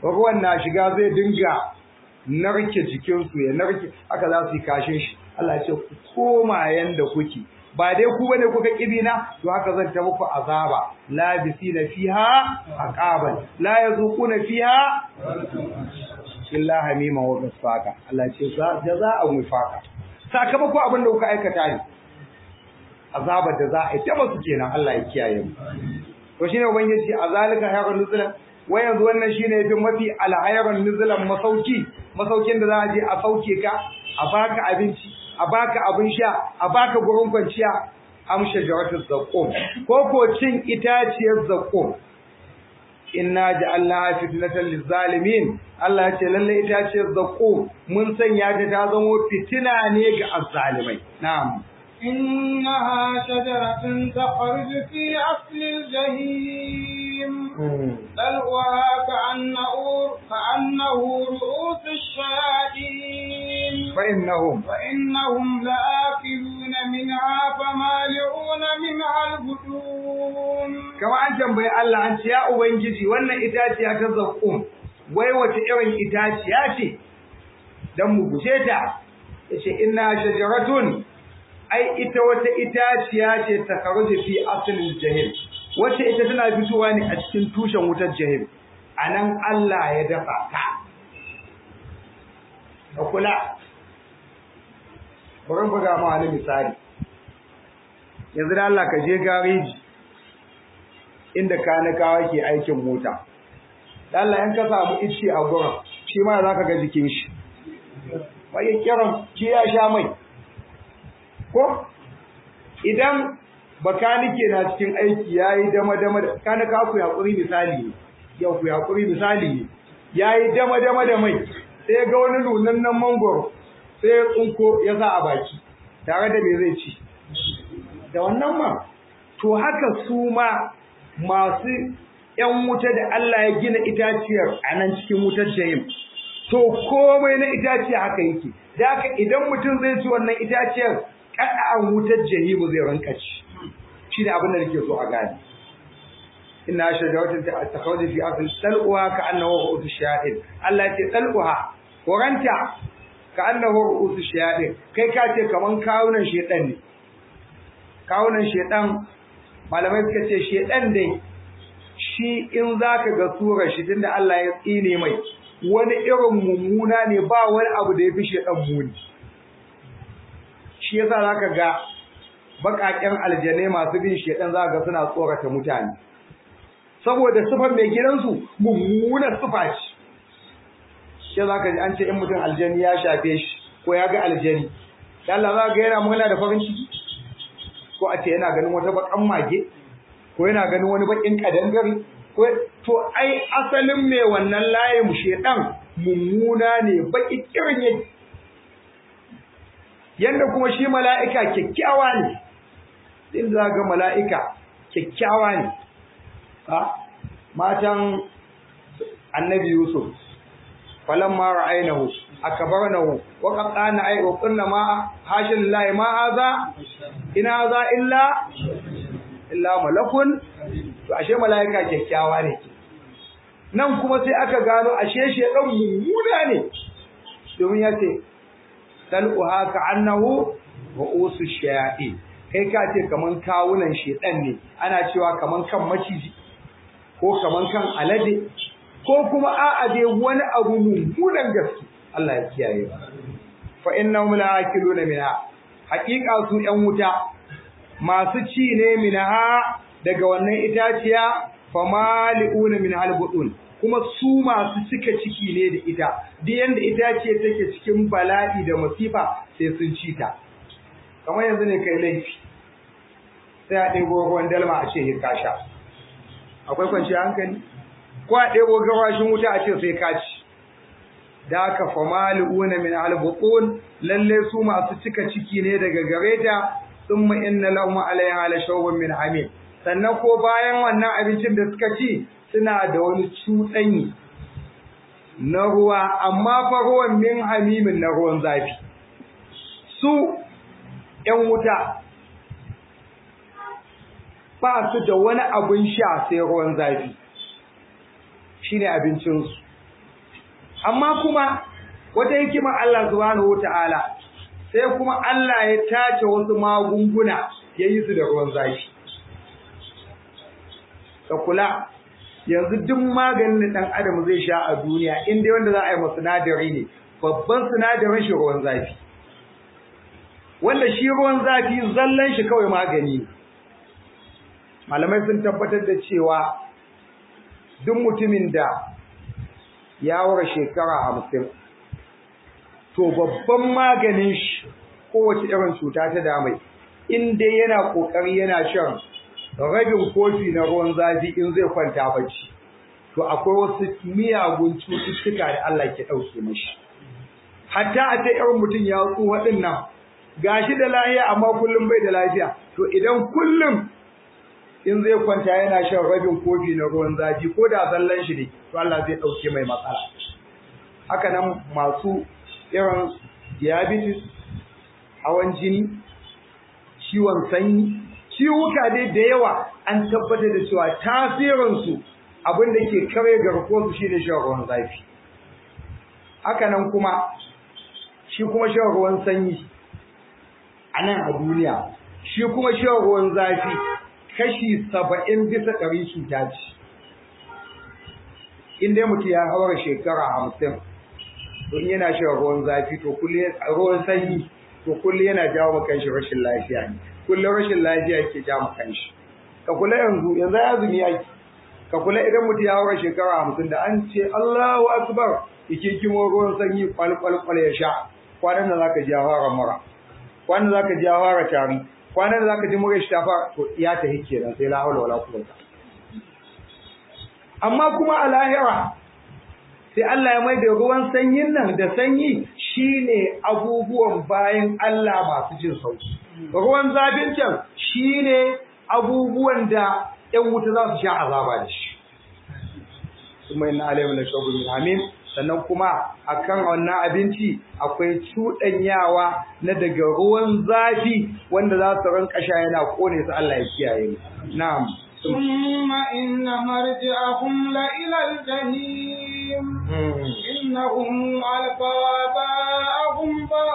ruwan na shiga zai dinga narke jikinsu ya narke haka za su yi kashin shi Allah ya ce ku koma yanda kuke ba dai ku bane kuka kibina to haka zan ta muku azaba labisina fiha aqaban la yazuquna fiha illa hamima wa gasaka Allah ce jaza'an wifaqa sakamako abin da kuka aikata ne azabar da za a yi ta basu kenan Allah ya kiyaye mu to shine ubangiji azalika hayrun nuzulan wai yanzu wannan shine yafi mafi alhayrun nuzulan masauki masaukin da za a je a sauke ka a baka abinci a baka abin sha a baka gurin kwanciya amsha jawatul zaqqum ko ko cin itaciyar zaqqum inna ja'alna fitnatan lizzalimin Allah ya ce lalle itaciyar zaqqum mun sanya ta ta zama fitina ne ga azzalimai na'am
إنها شجرة تخرج في أصل الجحيم طلعها كأنه كأنه رؤوس الشياطين
فإنهم
فإنهم لآكلون منها فمالئون منها البطون
kama an tambayi Allah an ce ya ubangiji wannan itaciya ta zaqqum wai wace irin itaciya ce dan mu guje ta yace inna shajaratun ai ita wata itaciya ce ta karuji fi asalin jahil wacce ita tana fitowa ne a cikin tushen wutar jahil anan Allah ya dafa ta ka kula bari buga ma wani misali yanzu da Allah ka je gareji inda kanikawa ke aikin mota da Allah in ka samu ice a gurin shi ma za ka ga jikin shi bai kiran shi ya sha mai ko idan bakanike na cikin aiki yayi dama dama da kana ka ku yakuri misali yau ku yakuri misali yayi dama dama da mai sai ga wani nunan nan mangoro sai ya tsunko ya sa a baki tare da me zai ci da wannan ma to haka su ma masu yan wuta da Allah ya gina itaciyar a nan cikin wutar jahim to komai na itaciya haka yake da haka idan mutum zai ci wannan itaciyar an wutar jahimu zai ranka ci shi ne abin da nake so a gane inna shajaratin takhawdi fi asl talquha ka annahu ru'usu shayatin Allah ce talquha koranta ka annahu ru'usu shayatin kai ka ce kaman kawunan shedan ne kawunan shedan malamai suka ce shedan dai shi in zaka ga surar shi tunda Allah ya tsine mai wani irin mummuna ne ba wani abu da ya fi shedan muni shi yasa zaka ga bakaken aljane masu bin shedan zaka ga suna tsorata mutane saboda sifar mai gidansu mummunar sifa ce shi zaka ji an ce in mutum aljani ya shafe shi ko ya ga aljani Allah za ga yana murna da farin ciki ko a ce yana ganin wata bakan mage ko yana ganin wani bakin kadangare ko to ai asalin mai wannan layin shedan mummuna ne baki kirin yake yanda kuma shi mala'ika kyakkyawa ne din za ga mala'ika kyakkyawa ne ha matan annabi yusuf falamma ra'aynahu akbarnahu wa qatana ay wa qulna ma hashin lillahi ma hadha ina hadha illa illa malakun to ashe mala'ika kyakkyawa ne nan kuma sai aka gano ashe shedan mummuna ne domin ya ce talquha ka'annahu ru'usu shayatin kai ka ce kaman kawunan shedan ne ana cewa kaman kan maciji ko kaman kan alade ko kuma a'a dai wani abu mummunan gaske Allah ya kiyaye ba fa innahum la'akiluna minha haqiqa su yan wuta masu ci ne minha daga wannan itaciya famali'una min halbudun kuma su masu cika ciki ne da ita duk yanda itace take cikin bala'i da masifa sai sun ci ta kamar yanzu ne kai laifi sai a ɗebo ruwan dalma a ce ka sha akwai kwanciyar hankali ko a ɗebo gawashin wuta a ce sai ka ci da haka famali'una min halbudun lalle su masu cika ciki ne daga gareta thumma inna lahum alaiha la shawbun min hamim sannan ko bayan wannan abincin da suka ci suna da wani cuɗanyi na ruwa amma fa ruwan min hamimin na ruwan zafi su ‘yan wuta ba su da wani abin sha sai ruwan zafi shi ne abincinsu amma kuma wata hikima Allah subhanahu wata'ala sai kuma Allah ya tace wasu magunguna ya yi su da ruwan zafi ka kula yanzu duk maganin da ɗan adam zai sha a duniya in dai wanda za a yi ma sinadari ne babban sinadarin shi ruwan zafi wanda shi ruwan zafi zallan shi kawai magani ne malamai sun tabbatar da cewa duk mutumin da ya wara shekara hamsin to babban maganin shi kowace irin cuta ta damai in dai yana kokari yana shan rabin kofi na ruwan zafi in zai kwanta bacci to akwai wasu miyagun cututtuka da Allah ke ɗauke mashi hatta a ta irin mutum ya tsuwa ɗin nan gashi da lafiya amma kullum bai da lafiya to idan kullum in zai kwanta yana shan rabin kofi na ruwan zafi ko da sallan shi ne to Allah zai ɗauke mai matsala haka nan masu irin diabetes hawan jini ciwon sanyi ciwuka dai da yawa an tabbatar da cewa tasirinsu abin da ke kare garkuwarsu shi ne shan ruwan zafi haka nan kuma shi kuma shan ruwan sanyi a nan a duniya shi kuma shan ruwan zafi kashi saba'in bisa ɗari cuta ce in dai mutum ya haura shekara hamsin to in yana shan ruwan zafi to kullum ruwan sanyi to kullum yana jawo ma kanshi rashin lafiya ne kullum rashin lafiya ke jawo ma kanshi ka kula yanzu yanzu ya zumi yaki ka kula idan mutum ya haura shekara hamsin da an ce Allahu akbar yake kimo ruwan sanyi kwalkwalkwal ya sha kwanan da zaka ji ya fara mura kwanan da zaka ji ya fara tari kwanan da zaka ji mura shi ta fara to ya ta hike nan sai la hawla wala quwwata amma kuma a lahira sai Allah ya mai da ruwan sanyin nan da sanyi shine abubuwan bayan Allah masu jin sauki ruwan zafin can shine abubuwan da ƴan wuta za su sha azaba da shi kuma inna alayhi la shawbun hamim sannan kuma akan wannan abinci akwai cuɗanyawa na daga ruwan zafi wanda za su rinka sha yana kone su Allah ya kiyaye mu na'am
ثم إن مرجعهم لإلى الجحيم إنهم ألقوا آباءهم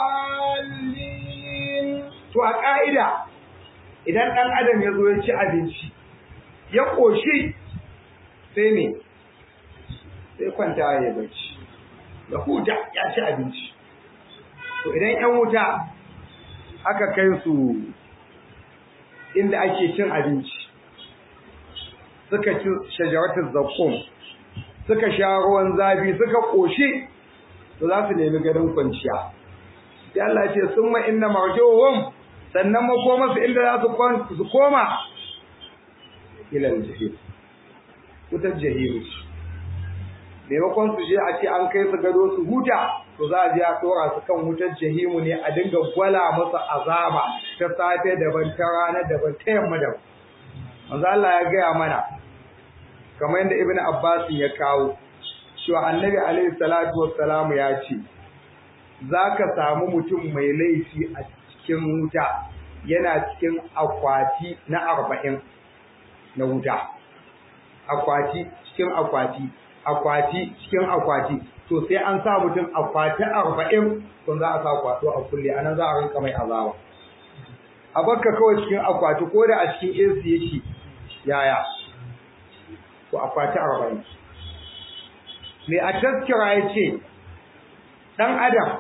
ضالين
to a ƙa'ida idan ɗan adam ya zo ya ci abinci ya ƙoshi sai ne sai kwanta ya bacci ya huta ya ci abinci to idan ‘yan wuta aka kai su inda ake cin abinci suka ci shajaratul zakkum suka sha ruwan zafi suka ƙoshi to za su nemi garin kwanciya sai Allah ce summa inna marjuhum sannan makoma su inda za su su koma ila jahim wutar jahim maimakon su je a ce an kai su gado su huta to za a je a tsora su kan wutar jahimu ne a dinga gwala masa azaba ta safe daban ta rana daban ta yamma daban manzo Allah ya gaya mana kamar yadda Ibn Abbas ya kawo cewa Annabi alaihi salatu wassalamu ya ce zaka samu mutum mai laifi a cikin wuta yana cikin akwati na arba'in na wuta akwati cikin akwati akwati cikin akwati to sai an sa mutum akwati arba'in kun za a sa kwato a kulle anan za a rinka mai azaba a bakka kawai cikin akwati ko da a cikin AC yake yaya to akwati arba'in me a taskira ya ce ɗan adam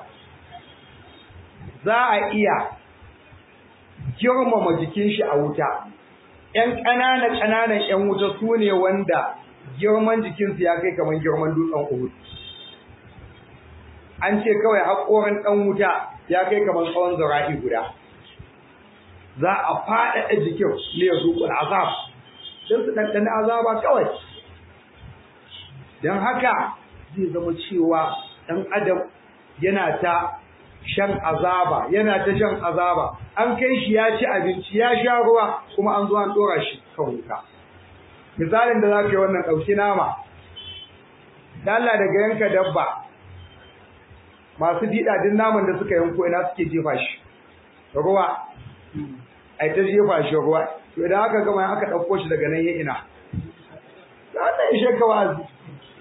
za a iya girmama jikin shi a wuta ‘yan ƙananan ƙananan ‘yan wuta su ne wanda girman jikinsu ya kai kamar girman dutsen Uhud. An ce kawai haƙorin ɗan wuta ya kai kamar tsawon zara'i guda. Za a faɗaɗa jikin ne ya zuƙul azab, don su ɗanɗani azaba kawai. Don haka zai zama cewa ɗan adam yana ta shan azaba yana ta shan azaba an kai shi ya ci abinci ya sha ruwa kuma an zo an dora shi kan wuta misalin da za ka yi wannan ɗauki nama da Allah daga yanka dabba masu fiɗa duk naman da suka yanko ina suke jefa shi ruwa ai ta jefa shi ruwa to idan aka gama aka ɗauko shi daga nan ya ina da wannan ya shaka wa'azi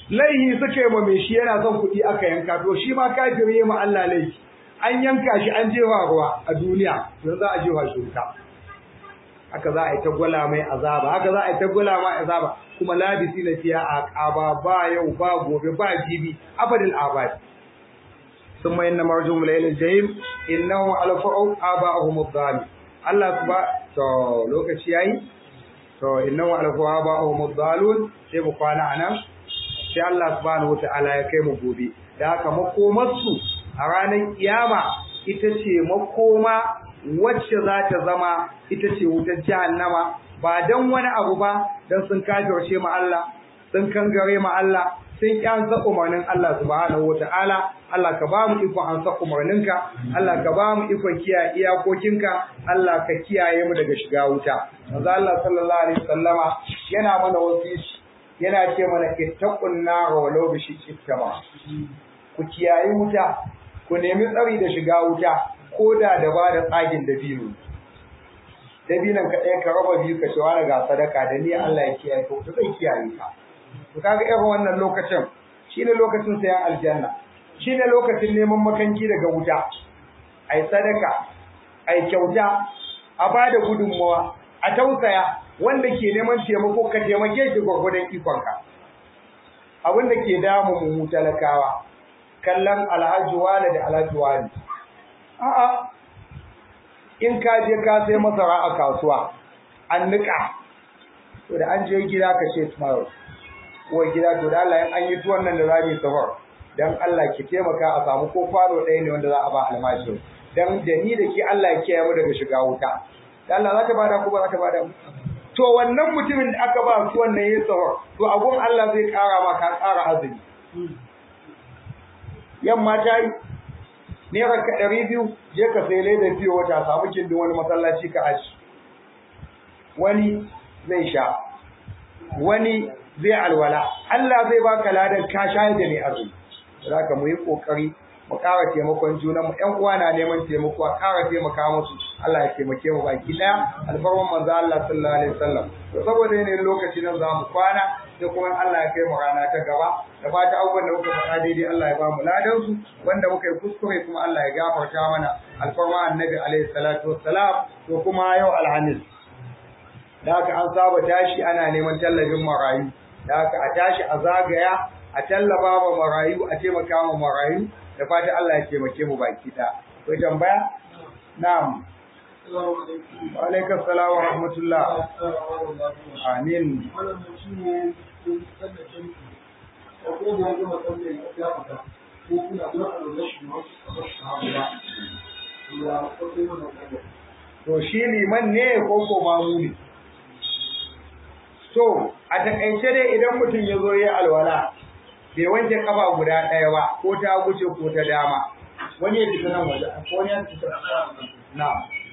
laihi suka yi ma mai shi yana son kuɗi aka yanka to shi ma kafiri ma Allah laifi an yanka shi an jewa ruwa a duniya yanzu za a jewa shi wuta haka za a yi ta gwala mai azaba haka za a yi ta gwala mai azaba kuma labisi na fiya a ƙaba ba yau ba gobe ba jibi abadin abadi sun mai na marjum lailin jahim innahu alfa'u aba'ahum adh Allah ba to lokaci yayi to innahu alfa'u aba'ahum adh sai mu kwana anan sai Allah subhanahu wata'ala ya kai mu gobe da haka makomarsu a ranar kiyama ita ce makoma wacce za ta zama ita ce wutar jahannama ba don wani abu ba don sun kafirce ma Allah sun kangare ma Allah sun kyansa umarnin Allah subhanahu wata'ala Allah ka ba mu ikon an sa umarninka Allah ka ba mu ikon kiyaye iyakokinka Allah ka kiyaye mu daga shiga wuta manzo Allah sallallahu alaihi wasallama yana mana wasiyyi yana ce mana ittaqun nar walau bi shiqqi ku kiyayi wuta ku nemi tsari da shiga wuta ko da da ba da tsagin dabino dabinan ka ɗaya ka raba biyu ka ce wani ga sadaka da ni Allah ya kiyaye ka to zai kiyaye ka to kaga irin wannan lokacin shine lokacin sayan aljanna shine lokacin neman makanki daga wuta ai sadaka ai kyauta a bada gudunmawa a tausaya wanda ke neman taimako ka taimake shi gwagwadon ikonka abin da ke damu mu talakawa kallon alhaji wani da alhaji wani a'a in ka je ka sai masara a kasuwa an nika to da an je gida ka ce tomorrow ko gida to da Allah an yi tuwon nan da za mu safar dan Allah ki taimaka a samu ko kwano ɗaya ne wanda za a ba almajiri dan da ni da ki Allah ya kiyaye mu daga shiga wuta dan Allah za ta bada ko ba za ta bada to wannan mutumin da aka ba su wannan yin sahur to abun Allah zai kara ma ka kara azumi yamma ta yi naira ka ɗari biyu je ka sai leda fiye wata samu kindin wani masallaci ka aji wani zai sha wani zai alwala Allah zai baka ladan ka shayar da ne azumi za ka mu yi ƙoƙari mu ƙara taimakon juna mu ƴan uwa na neman taimako a ƙara taimaka musu Allah ya taimake mu baki ɗaya alfarman manzo Allah sallallahu alaihi wasallam to saboda yanayin lokaci nan za mu kwana sai kuma Allah ya kai mu rana ta gaba da fata abubuwan da muka faɗa daidai Allah ya ba mu ladan su wanda muka yi kuskure kuma Allah ya gafarta mana alfarma annabi alaihi salatu wassalam to kuma yau alhamis da haka an saba tashi ana neman tallafin marayu da haka a tashi a zagaya a tallaba ma marayu a taimaka ma marayu da fata Allah ya taimake mu baki da akwai tambaya na'am wa alaikum salam wa rahmatullah amin to shi liman ne ko ko mamu ne to a takaice dai idan mutum ya zo ya alwala bai wanke kafa guda ɗaya ba ko ta guce ko ta dama wani ya fita nan waje ko ne ya fita na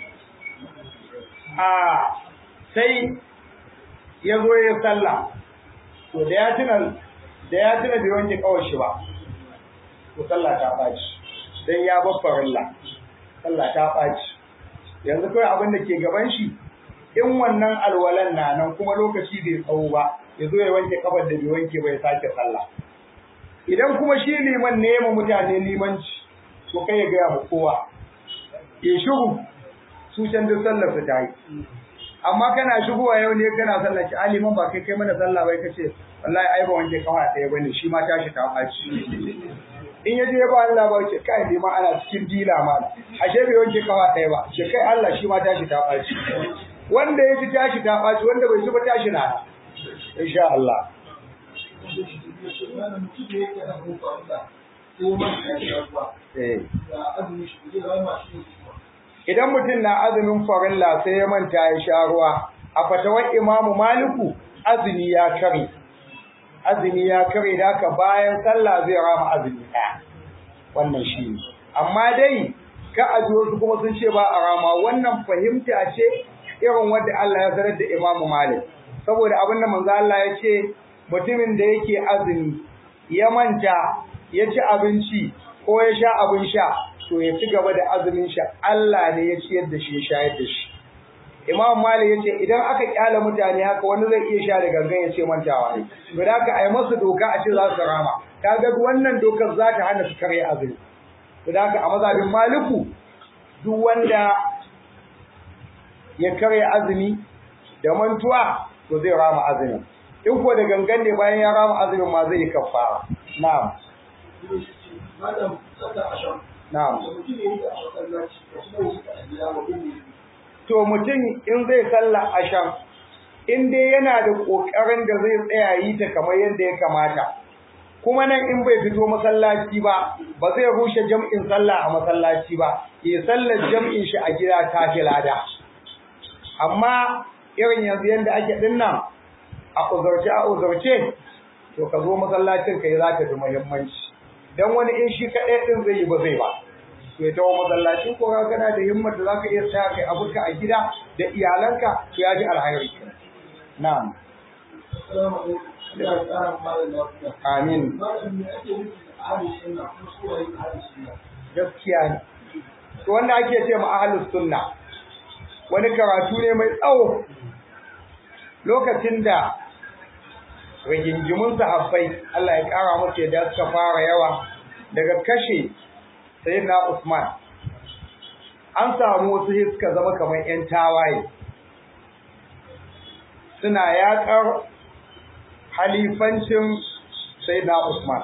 a sai ya zo ya sallah to da ya tuna da ya tuna bai wanke kawar shi ba to sallah ta ɓaci dan ya bar farilla sallah ta ɓaci yanzu kawai abin da ke gaban shi in wannan alwalan na nan kuma lokaci bai tsawo ba ya zo ya wanke kafar da bai wanke ba ya sake sallah idan kuma shi liman ne ma mutane limanci to kai ya gaya ma kowa ya shigo su can duk sallar su ta yi amma kana shigowa yau ne kana sallar ki aliman ba kai kai mana sallah bai kace wallahi ai ba wanke kafa ɗaya bane shi ma tashi ta ɓaci in ya je ba Allah ba ce kai liman ana cikin dila ma ashe bai wanke kafa ɗaya ba ce kai Allah shi ma tashi ta ɓaci wanda ya ji tashi ta ɓaci wanda bai ji ba tashi na insha Allah Idan mutum na azumin farilla sai ya manta ya sha ruwa, a fatawar Imamu Maliku azumi ya kare. Azumi ya kare da haka bayan sallah zai rama azumi ɗaya. Wannan shi ne. Amma dai ka aji wasu kuma sun ce ba a rama wannan fahimta ce irin wadda Allah ya zarar da Imamu Malik. Saboda abin da manzo Allah ya ce mutumin da yake azumi ya manta ya ci abinci ko ya sha abin sha to ya ci gaba da azumin sha Allah ne ya ciyar da shi ya shayar da shi Imam Malik yace idan aka kyala mutane haka wani zai iya sha da gangan ya ce mantawa ne to da haka ai masu doka a ce za su rama kaga wannan dokar za ta hana su karya azumi to da haka a mazhabin Maliku duk wanda ya karya azumi da mantuwa to zai rama azumin in ko da gangan ne bayan ya rama azumin ma zai yi kafara na'am
Malam, sallar asham.
na'am
Da mutum ya yi da a masallaci, da kuma yi a gida wa bin
to mutum in zai sallah asham in dai yana da kokarin da zai tsaya yi ta kamar yadda ya kamata kuma nan in bai fito masallaci ba ba zai rushe jam'in sallah a masallaci ba ya sallar jam'in shi a gida ta fi lada amma irin yanzu yadda ake dinnan a uzurce a uzurce to ka zo masallacin ka yi za ta fi muhimmanci dan wani in shi kaɗai ɗin zai yi ba zai ba to ya tawo masallaci ko ka kana da himmar da zaka iya tsaya kai abuka a gida da iyalanka to ya ji alhairi na'am
Assalamu alaikum. Allah ya ƙara malam lafiya.
amin
Malam, me ake nufi da ahlus sunna kuma su waye ahlus sunna?
gaskiya ne to wanda ake ce ma ahlus sunna wani karatu ne mai tsawo lokacin da rigingimun sahabbai Allah ya kara musu yadda suka fara yawa daga kashe sayyidina Usman an samu wasu sai suka zama kamar ƴan tawaye suna yaƙar halifancin sayyidina Usman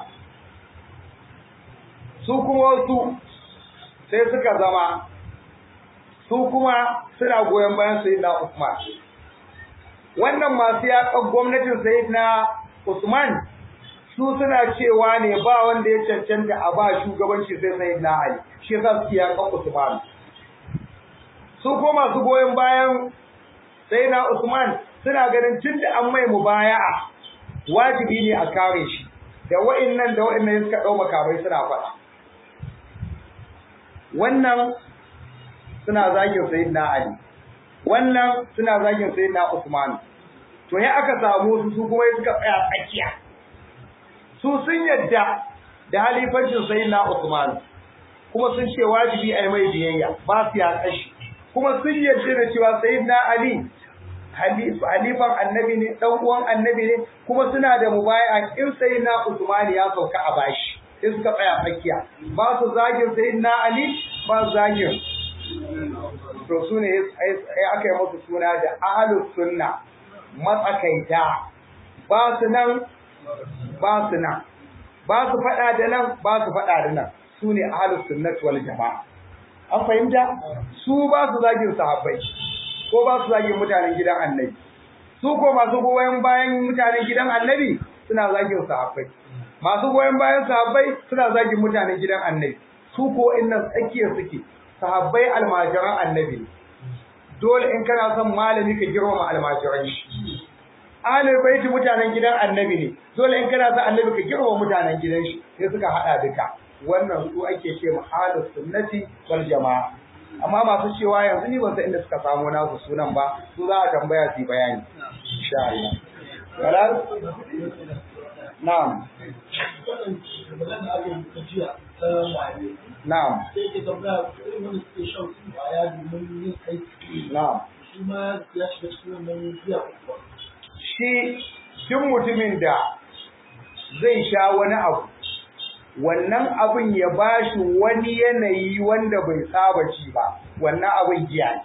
su kuma wasu sai suka zama su kuma suna goyon bayan sayyidina Usman wannan masu yaƙar gwamnatin sayyidina Usman su suna cewa ne ba wanda ya cancanta a ba shugabanci sai sayyidina Ali shi yasa su yaƙar Usman su kuma masu goyon bayan sayyidina Usman suna ganin tunda an mai mubaya'a wajibi ne a kare shi da wa'annan da wa'annan suka ɗau makamai suna faɗa wannan suna zagin sayyidina Ali wannan suna zagin sayyidina Usman to ya aka samu su su kuma suka tsaya tsakiya su sun yadda da halifancin sayyidina Usman kuma sun ce wajibi a yi mai biyayya ba su ya kashi kuma sun yadda da cewa sayyidina Ali halifan annabi ne dan uwan annabi ne kuma suna da mubaya in sayyidina Usman ya sauka a bashi sai suka tsaya tsakiya ba su zagin sayyidina Ali ba su zagin to su ne aka yi musu suna da ahlus sunna matsakaita ba su nan ba su nan ba su faɗa da nan ba su faɗa da nan su ne ahlus sunnat wal jama'a an fahimta su ba su zagin sahabbai ko ba su zagin mutanen gidan annabi su ko masu goyon bayan mutanen gidan annabi suna zagin sahabbai masu goyon bayan sahabbai suna zagin mutanen gidan annabi su ko innan tsakiyar suke sahabbai almajiran annabi dole in kana son malami ka girmama almajiran shi ahlul baiti mutanen gidan annabi ne dole in kana son annabi ka girmama mutanen gidan shi sai suka hada duka wannan su ake ce ahlus sunnati wal jamaa amma masu cewa yanzu ni ban san inda suka samu nasu sunan ba su za a tambaya su bayani insha Allah wala na'am
Wannan da aka yi ta jiya ta waye.
na'am
Sai ke tambaya irin wanda suke shan kwaya domin yin aiki.
na'am
Shi ma ya shiga cikin wannan jiya kuwa.
shi duk mutumin da zai sha wani abu wannan abin ya bashi wani yanayi wanda bai saba ci ba wannan abin giya ne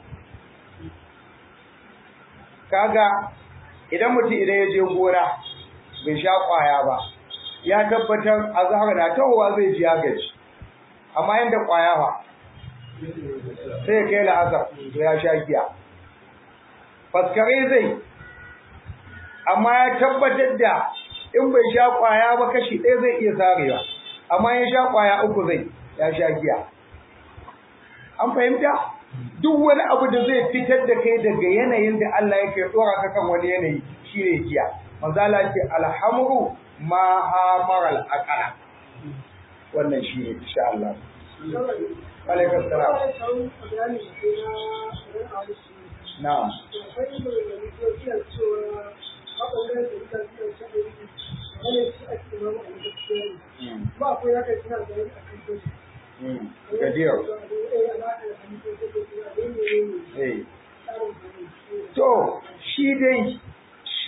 kaga idan mutum idan ya je gona bai sha kwaya ba ya tabbatar azhar na tawowa zai ji ya gaji amma yanda kwaya fa sai ya kai la'asar to ya sha giya faskare zai amma ya tabbatar da in bai sha kwaya ba kashi ɗaya zai iya sarewa amma ya sha kwaya uku zai ya sha giya an fahimta duk wani abu da zai fitar da kai daga yanayin da Allah yake dora ka kan wani yanayi shine giya manzala ce alhamru ma hamaral aqala wannan shine insha Allah alaikum salam na'am
ba akwai haka suna da a kan
Gadir. Eh.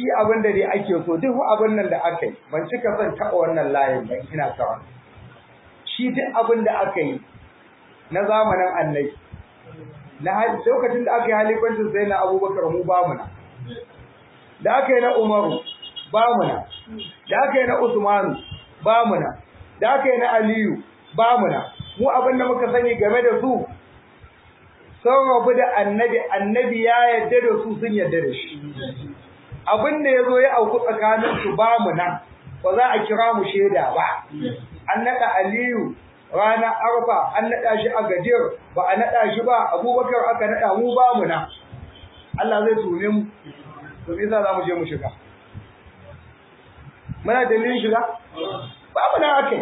abin da dai ake so duk abin nan da aka yi ban cika son taɓa wannan layin ban ina kawa shi duk abin da aka yi na zamanin annabi na lokacin da aka yi halifancin sai na abubakar mu ba mu na da aka yi na umaru ba mu na da aka yi na usmanu ba mu na da aka yi na aliyu ba mu na mu abin da muka sani game da su sun rabu da annabi annabi ya yarda da su sun yarda da shi abin da ya zo ya auku tsakanin su ba mu nan ba za a kira mu shaida ba an naɗa aliyu ranar arfa an naɗa shi a gajiyar ba a naɗa shi ba abubakar aka naɗa mu ba mu nan Allah zai tume mu to me yasa za mu je mu shiga muna dalilin shiga ba mu nan akai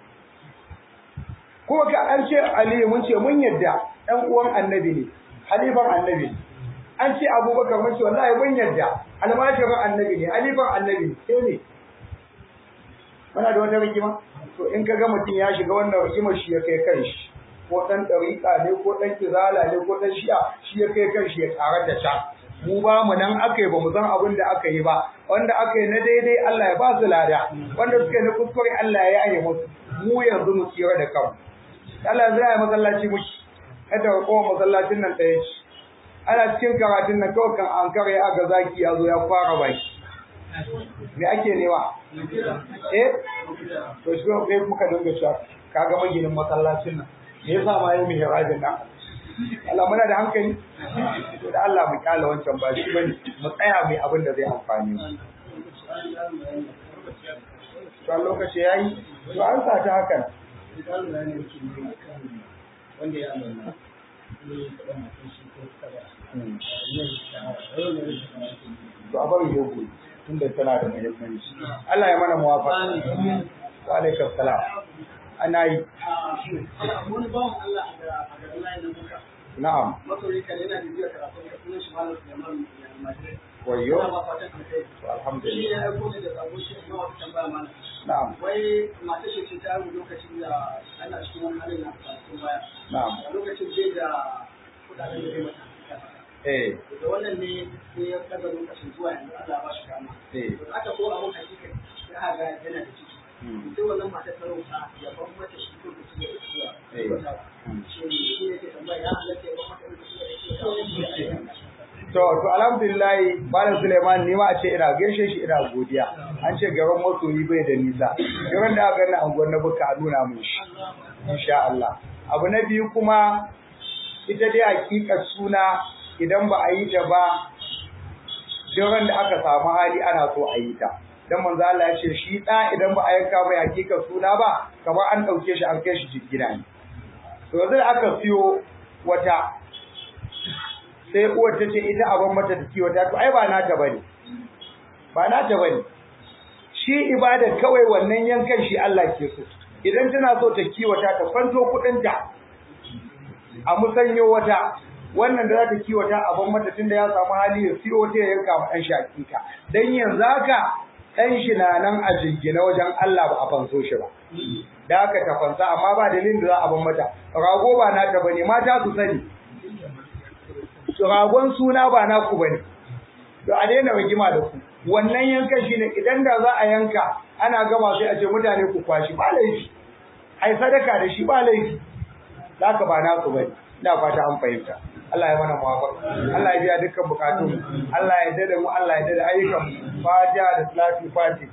ko ka an ce aliyu mun ce mun yadda ɗan uwan annabi ne halifan annabi ne an ce abubakar mun ce wallahi mun yadda almashirin annabi ne halifan annabi ne sai ne muna da wata rigima to in ka ga mutum ya shiga wannan rigimar shi ya kai kan shi ko ɗan ɗariƙa ne ko ɗan kizala ne ko ɗan shi'a shi ya kai kan shi ya ƙarar da can mu ba mu nan aka yi ba mu san abin da aka yi ba wanda aka yi na daidai Allah ya ba su lada wanda suka yi na kuskure Allah ya yi musu mu yanzu mu tsira da kanmu Allah zai yi masallaci muke kada ka kowa masallacin nan ɗaya ce ana cikin karatun nan kawai kan an kare aga zaki ya zo ya fara baki me ake nema eh to shi ko kai muka dinga cewa kaga maginin masallacin nan me yasa ma yayi mihrabin nan Allah muna da hankali to da Allah mu kyala wancan ba shi bane mu tsaya mai abin da zai amfani mu to lokaci yayi to an sa ta hakan
wanda ya amana ne ya taɓa matan shi ko kaza
to a bari yau tunda tana da muhimmanci Allah ya mana muwafaqa wa alaikum salam ana yi
wani bawan Allah a garin layin nan muka
na'am
masoyi kan yana da biyar karatu da sunan shi malam Sulaiman Madrid
wayo
Ina ba fatan alheri
to
shi ne
alhamdulillah
ya aiko ne da sabo shi ma wata tambaya mana
na'am
wai matar shi ce ta yi lokacin da ana cikin wani halin na kwanakin baya
na'am
a lokacin bai da kudaden da zai mata
eh
da wannan ne sai ya daga lokacin zuwa yanzu Allah ba shi kama
eh
to aka ko abun hakika ya haga yana da ciki
hmm,
sai wannan matar ta roƙa ya ban mata shi ko da shi ya isuwa
Eh. hmm.
shi ne shi ne ke tambaya ya halatta ya ban mata da shi ya isuwa
To, to alhamdulillah Malam Suleiman ni ma a ce ina gaishe shi ina godiya. An ce gaban masoyi bai da nisa. Gaban da aka gani anguwar na buka a nuna mun shi. Insha Allah. Abu na biyu kuma ita dai hakikar suna idan ba a yi ta ba jiran da aka samu hali ana so a yi ta. Dan manzo Allah ya ce shi da idan ba a yanka mai hakikar suna ba kamar an dauke shi an kai shi gida ne. To yanzu da aka siyo wata sai uwar ta ce ita abin mata ta kiwata to ai ba nata bane ba nata bane shi ibada kawai wannan yankan shi Allah ke so idan tana so ta kiwata ta kwanto kudin ta a musanyo wata wannan da za ta kiwata abin mata tunda ya samu hali ya siyo ta ya yanka ma dan shakika dan yanzu haka dan shi na nan a jingina wajen Allah ba a fanso shi ba da haka ta fansa amma ba dalilin da za a ban mata rago ba nata bane mata su sani ragon suna ba naku bane to a daina rigima da ku wannan yankan shine idan da za a yanka ana gama sai a ce mutane ku kwashi ba laifi ai sadaka da shi ba laifi zaka ba naku bane ina fata an fahimta Allah ya mana muwafaqa Allah ya biya dukkan bukatun Allah ya dade mu Allah ya dade ayyukan mu fatiha da salatu fatiha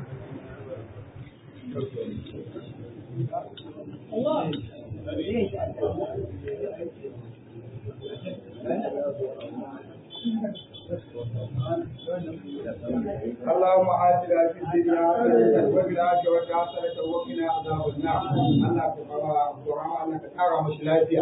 اللهم آتنا في الدنيا حسنة وفي الآخرة حسنة وقنا عذاب النار الله سبحانه وتعالى أنك ترى مش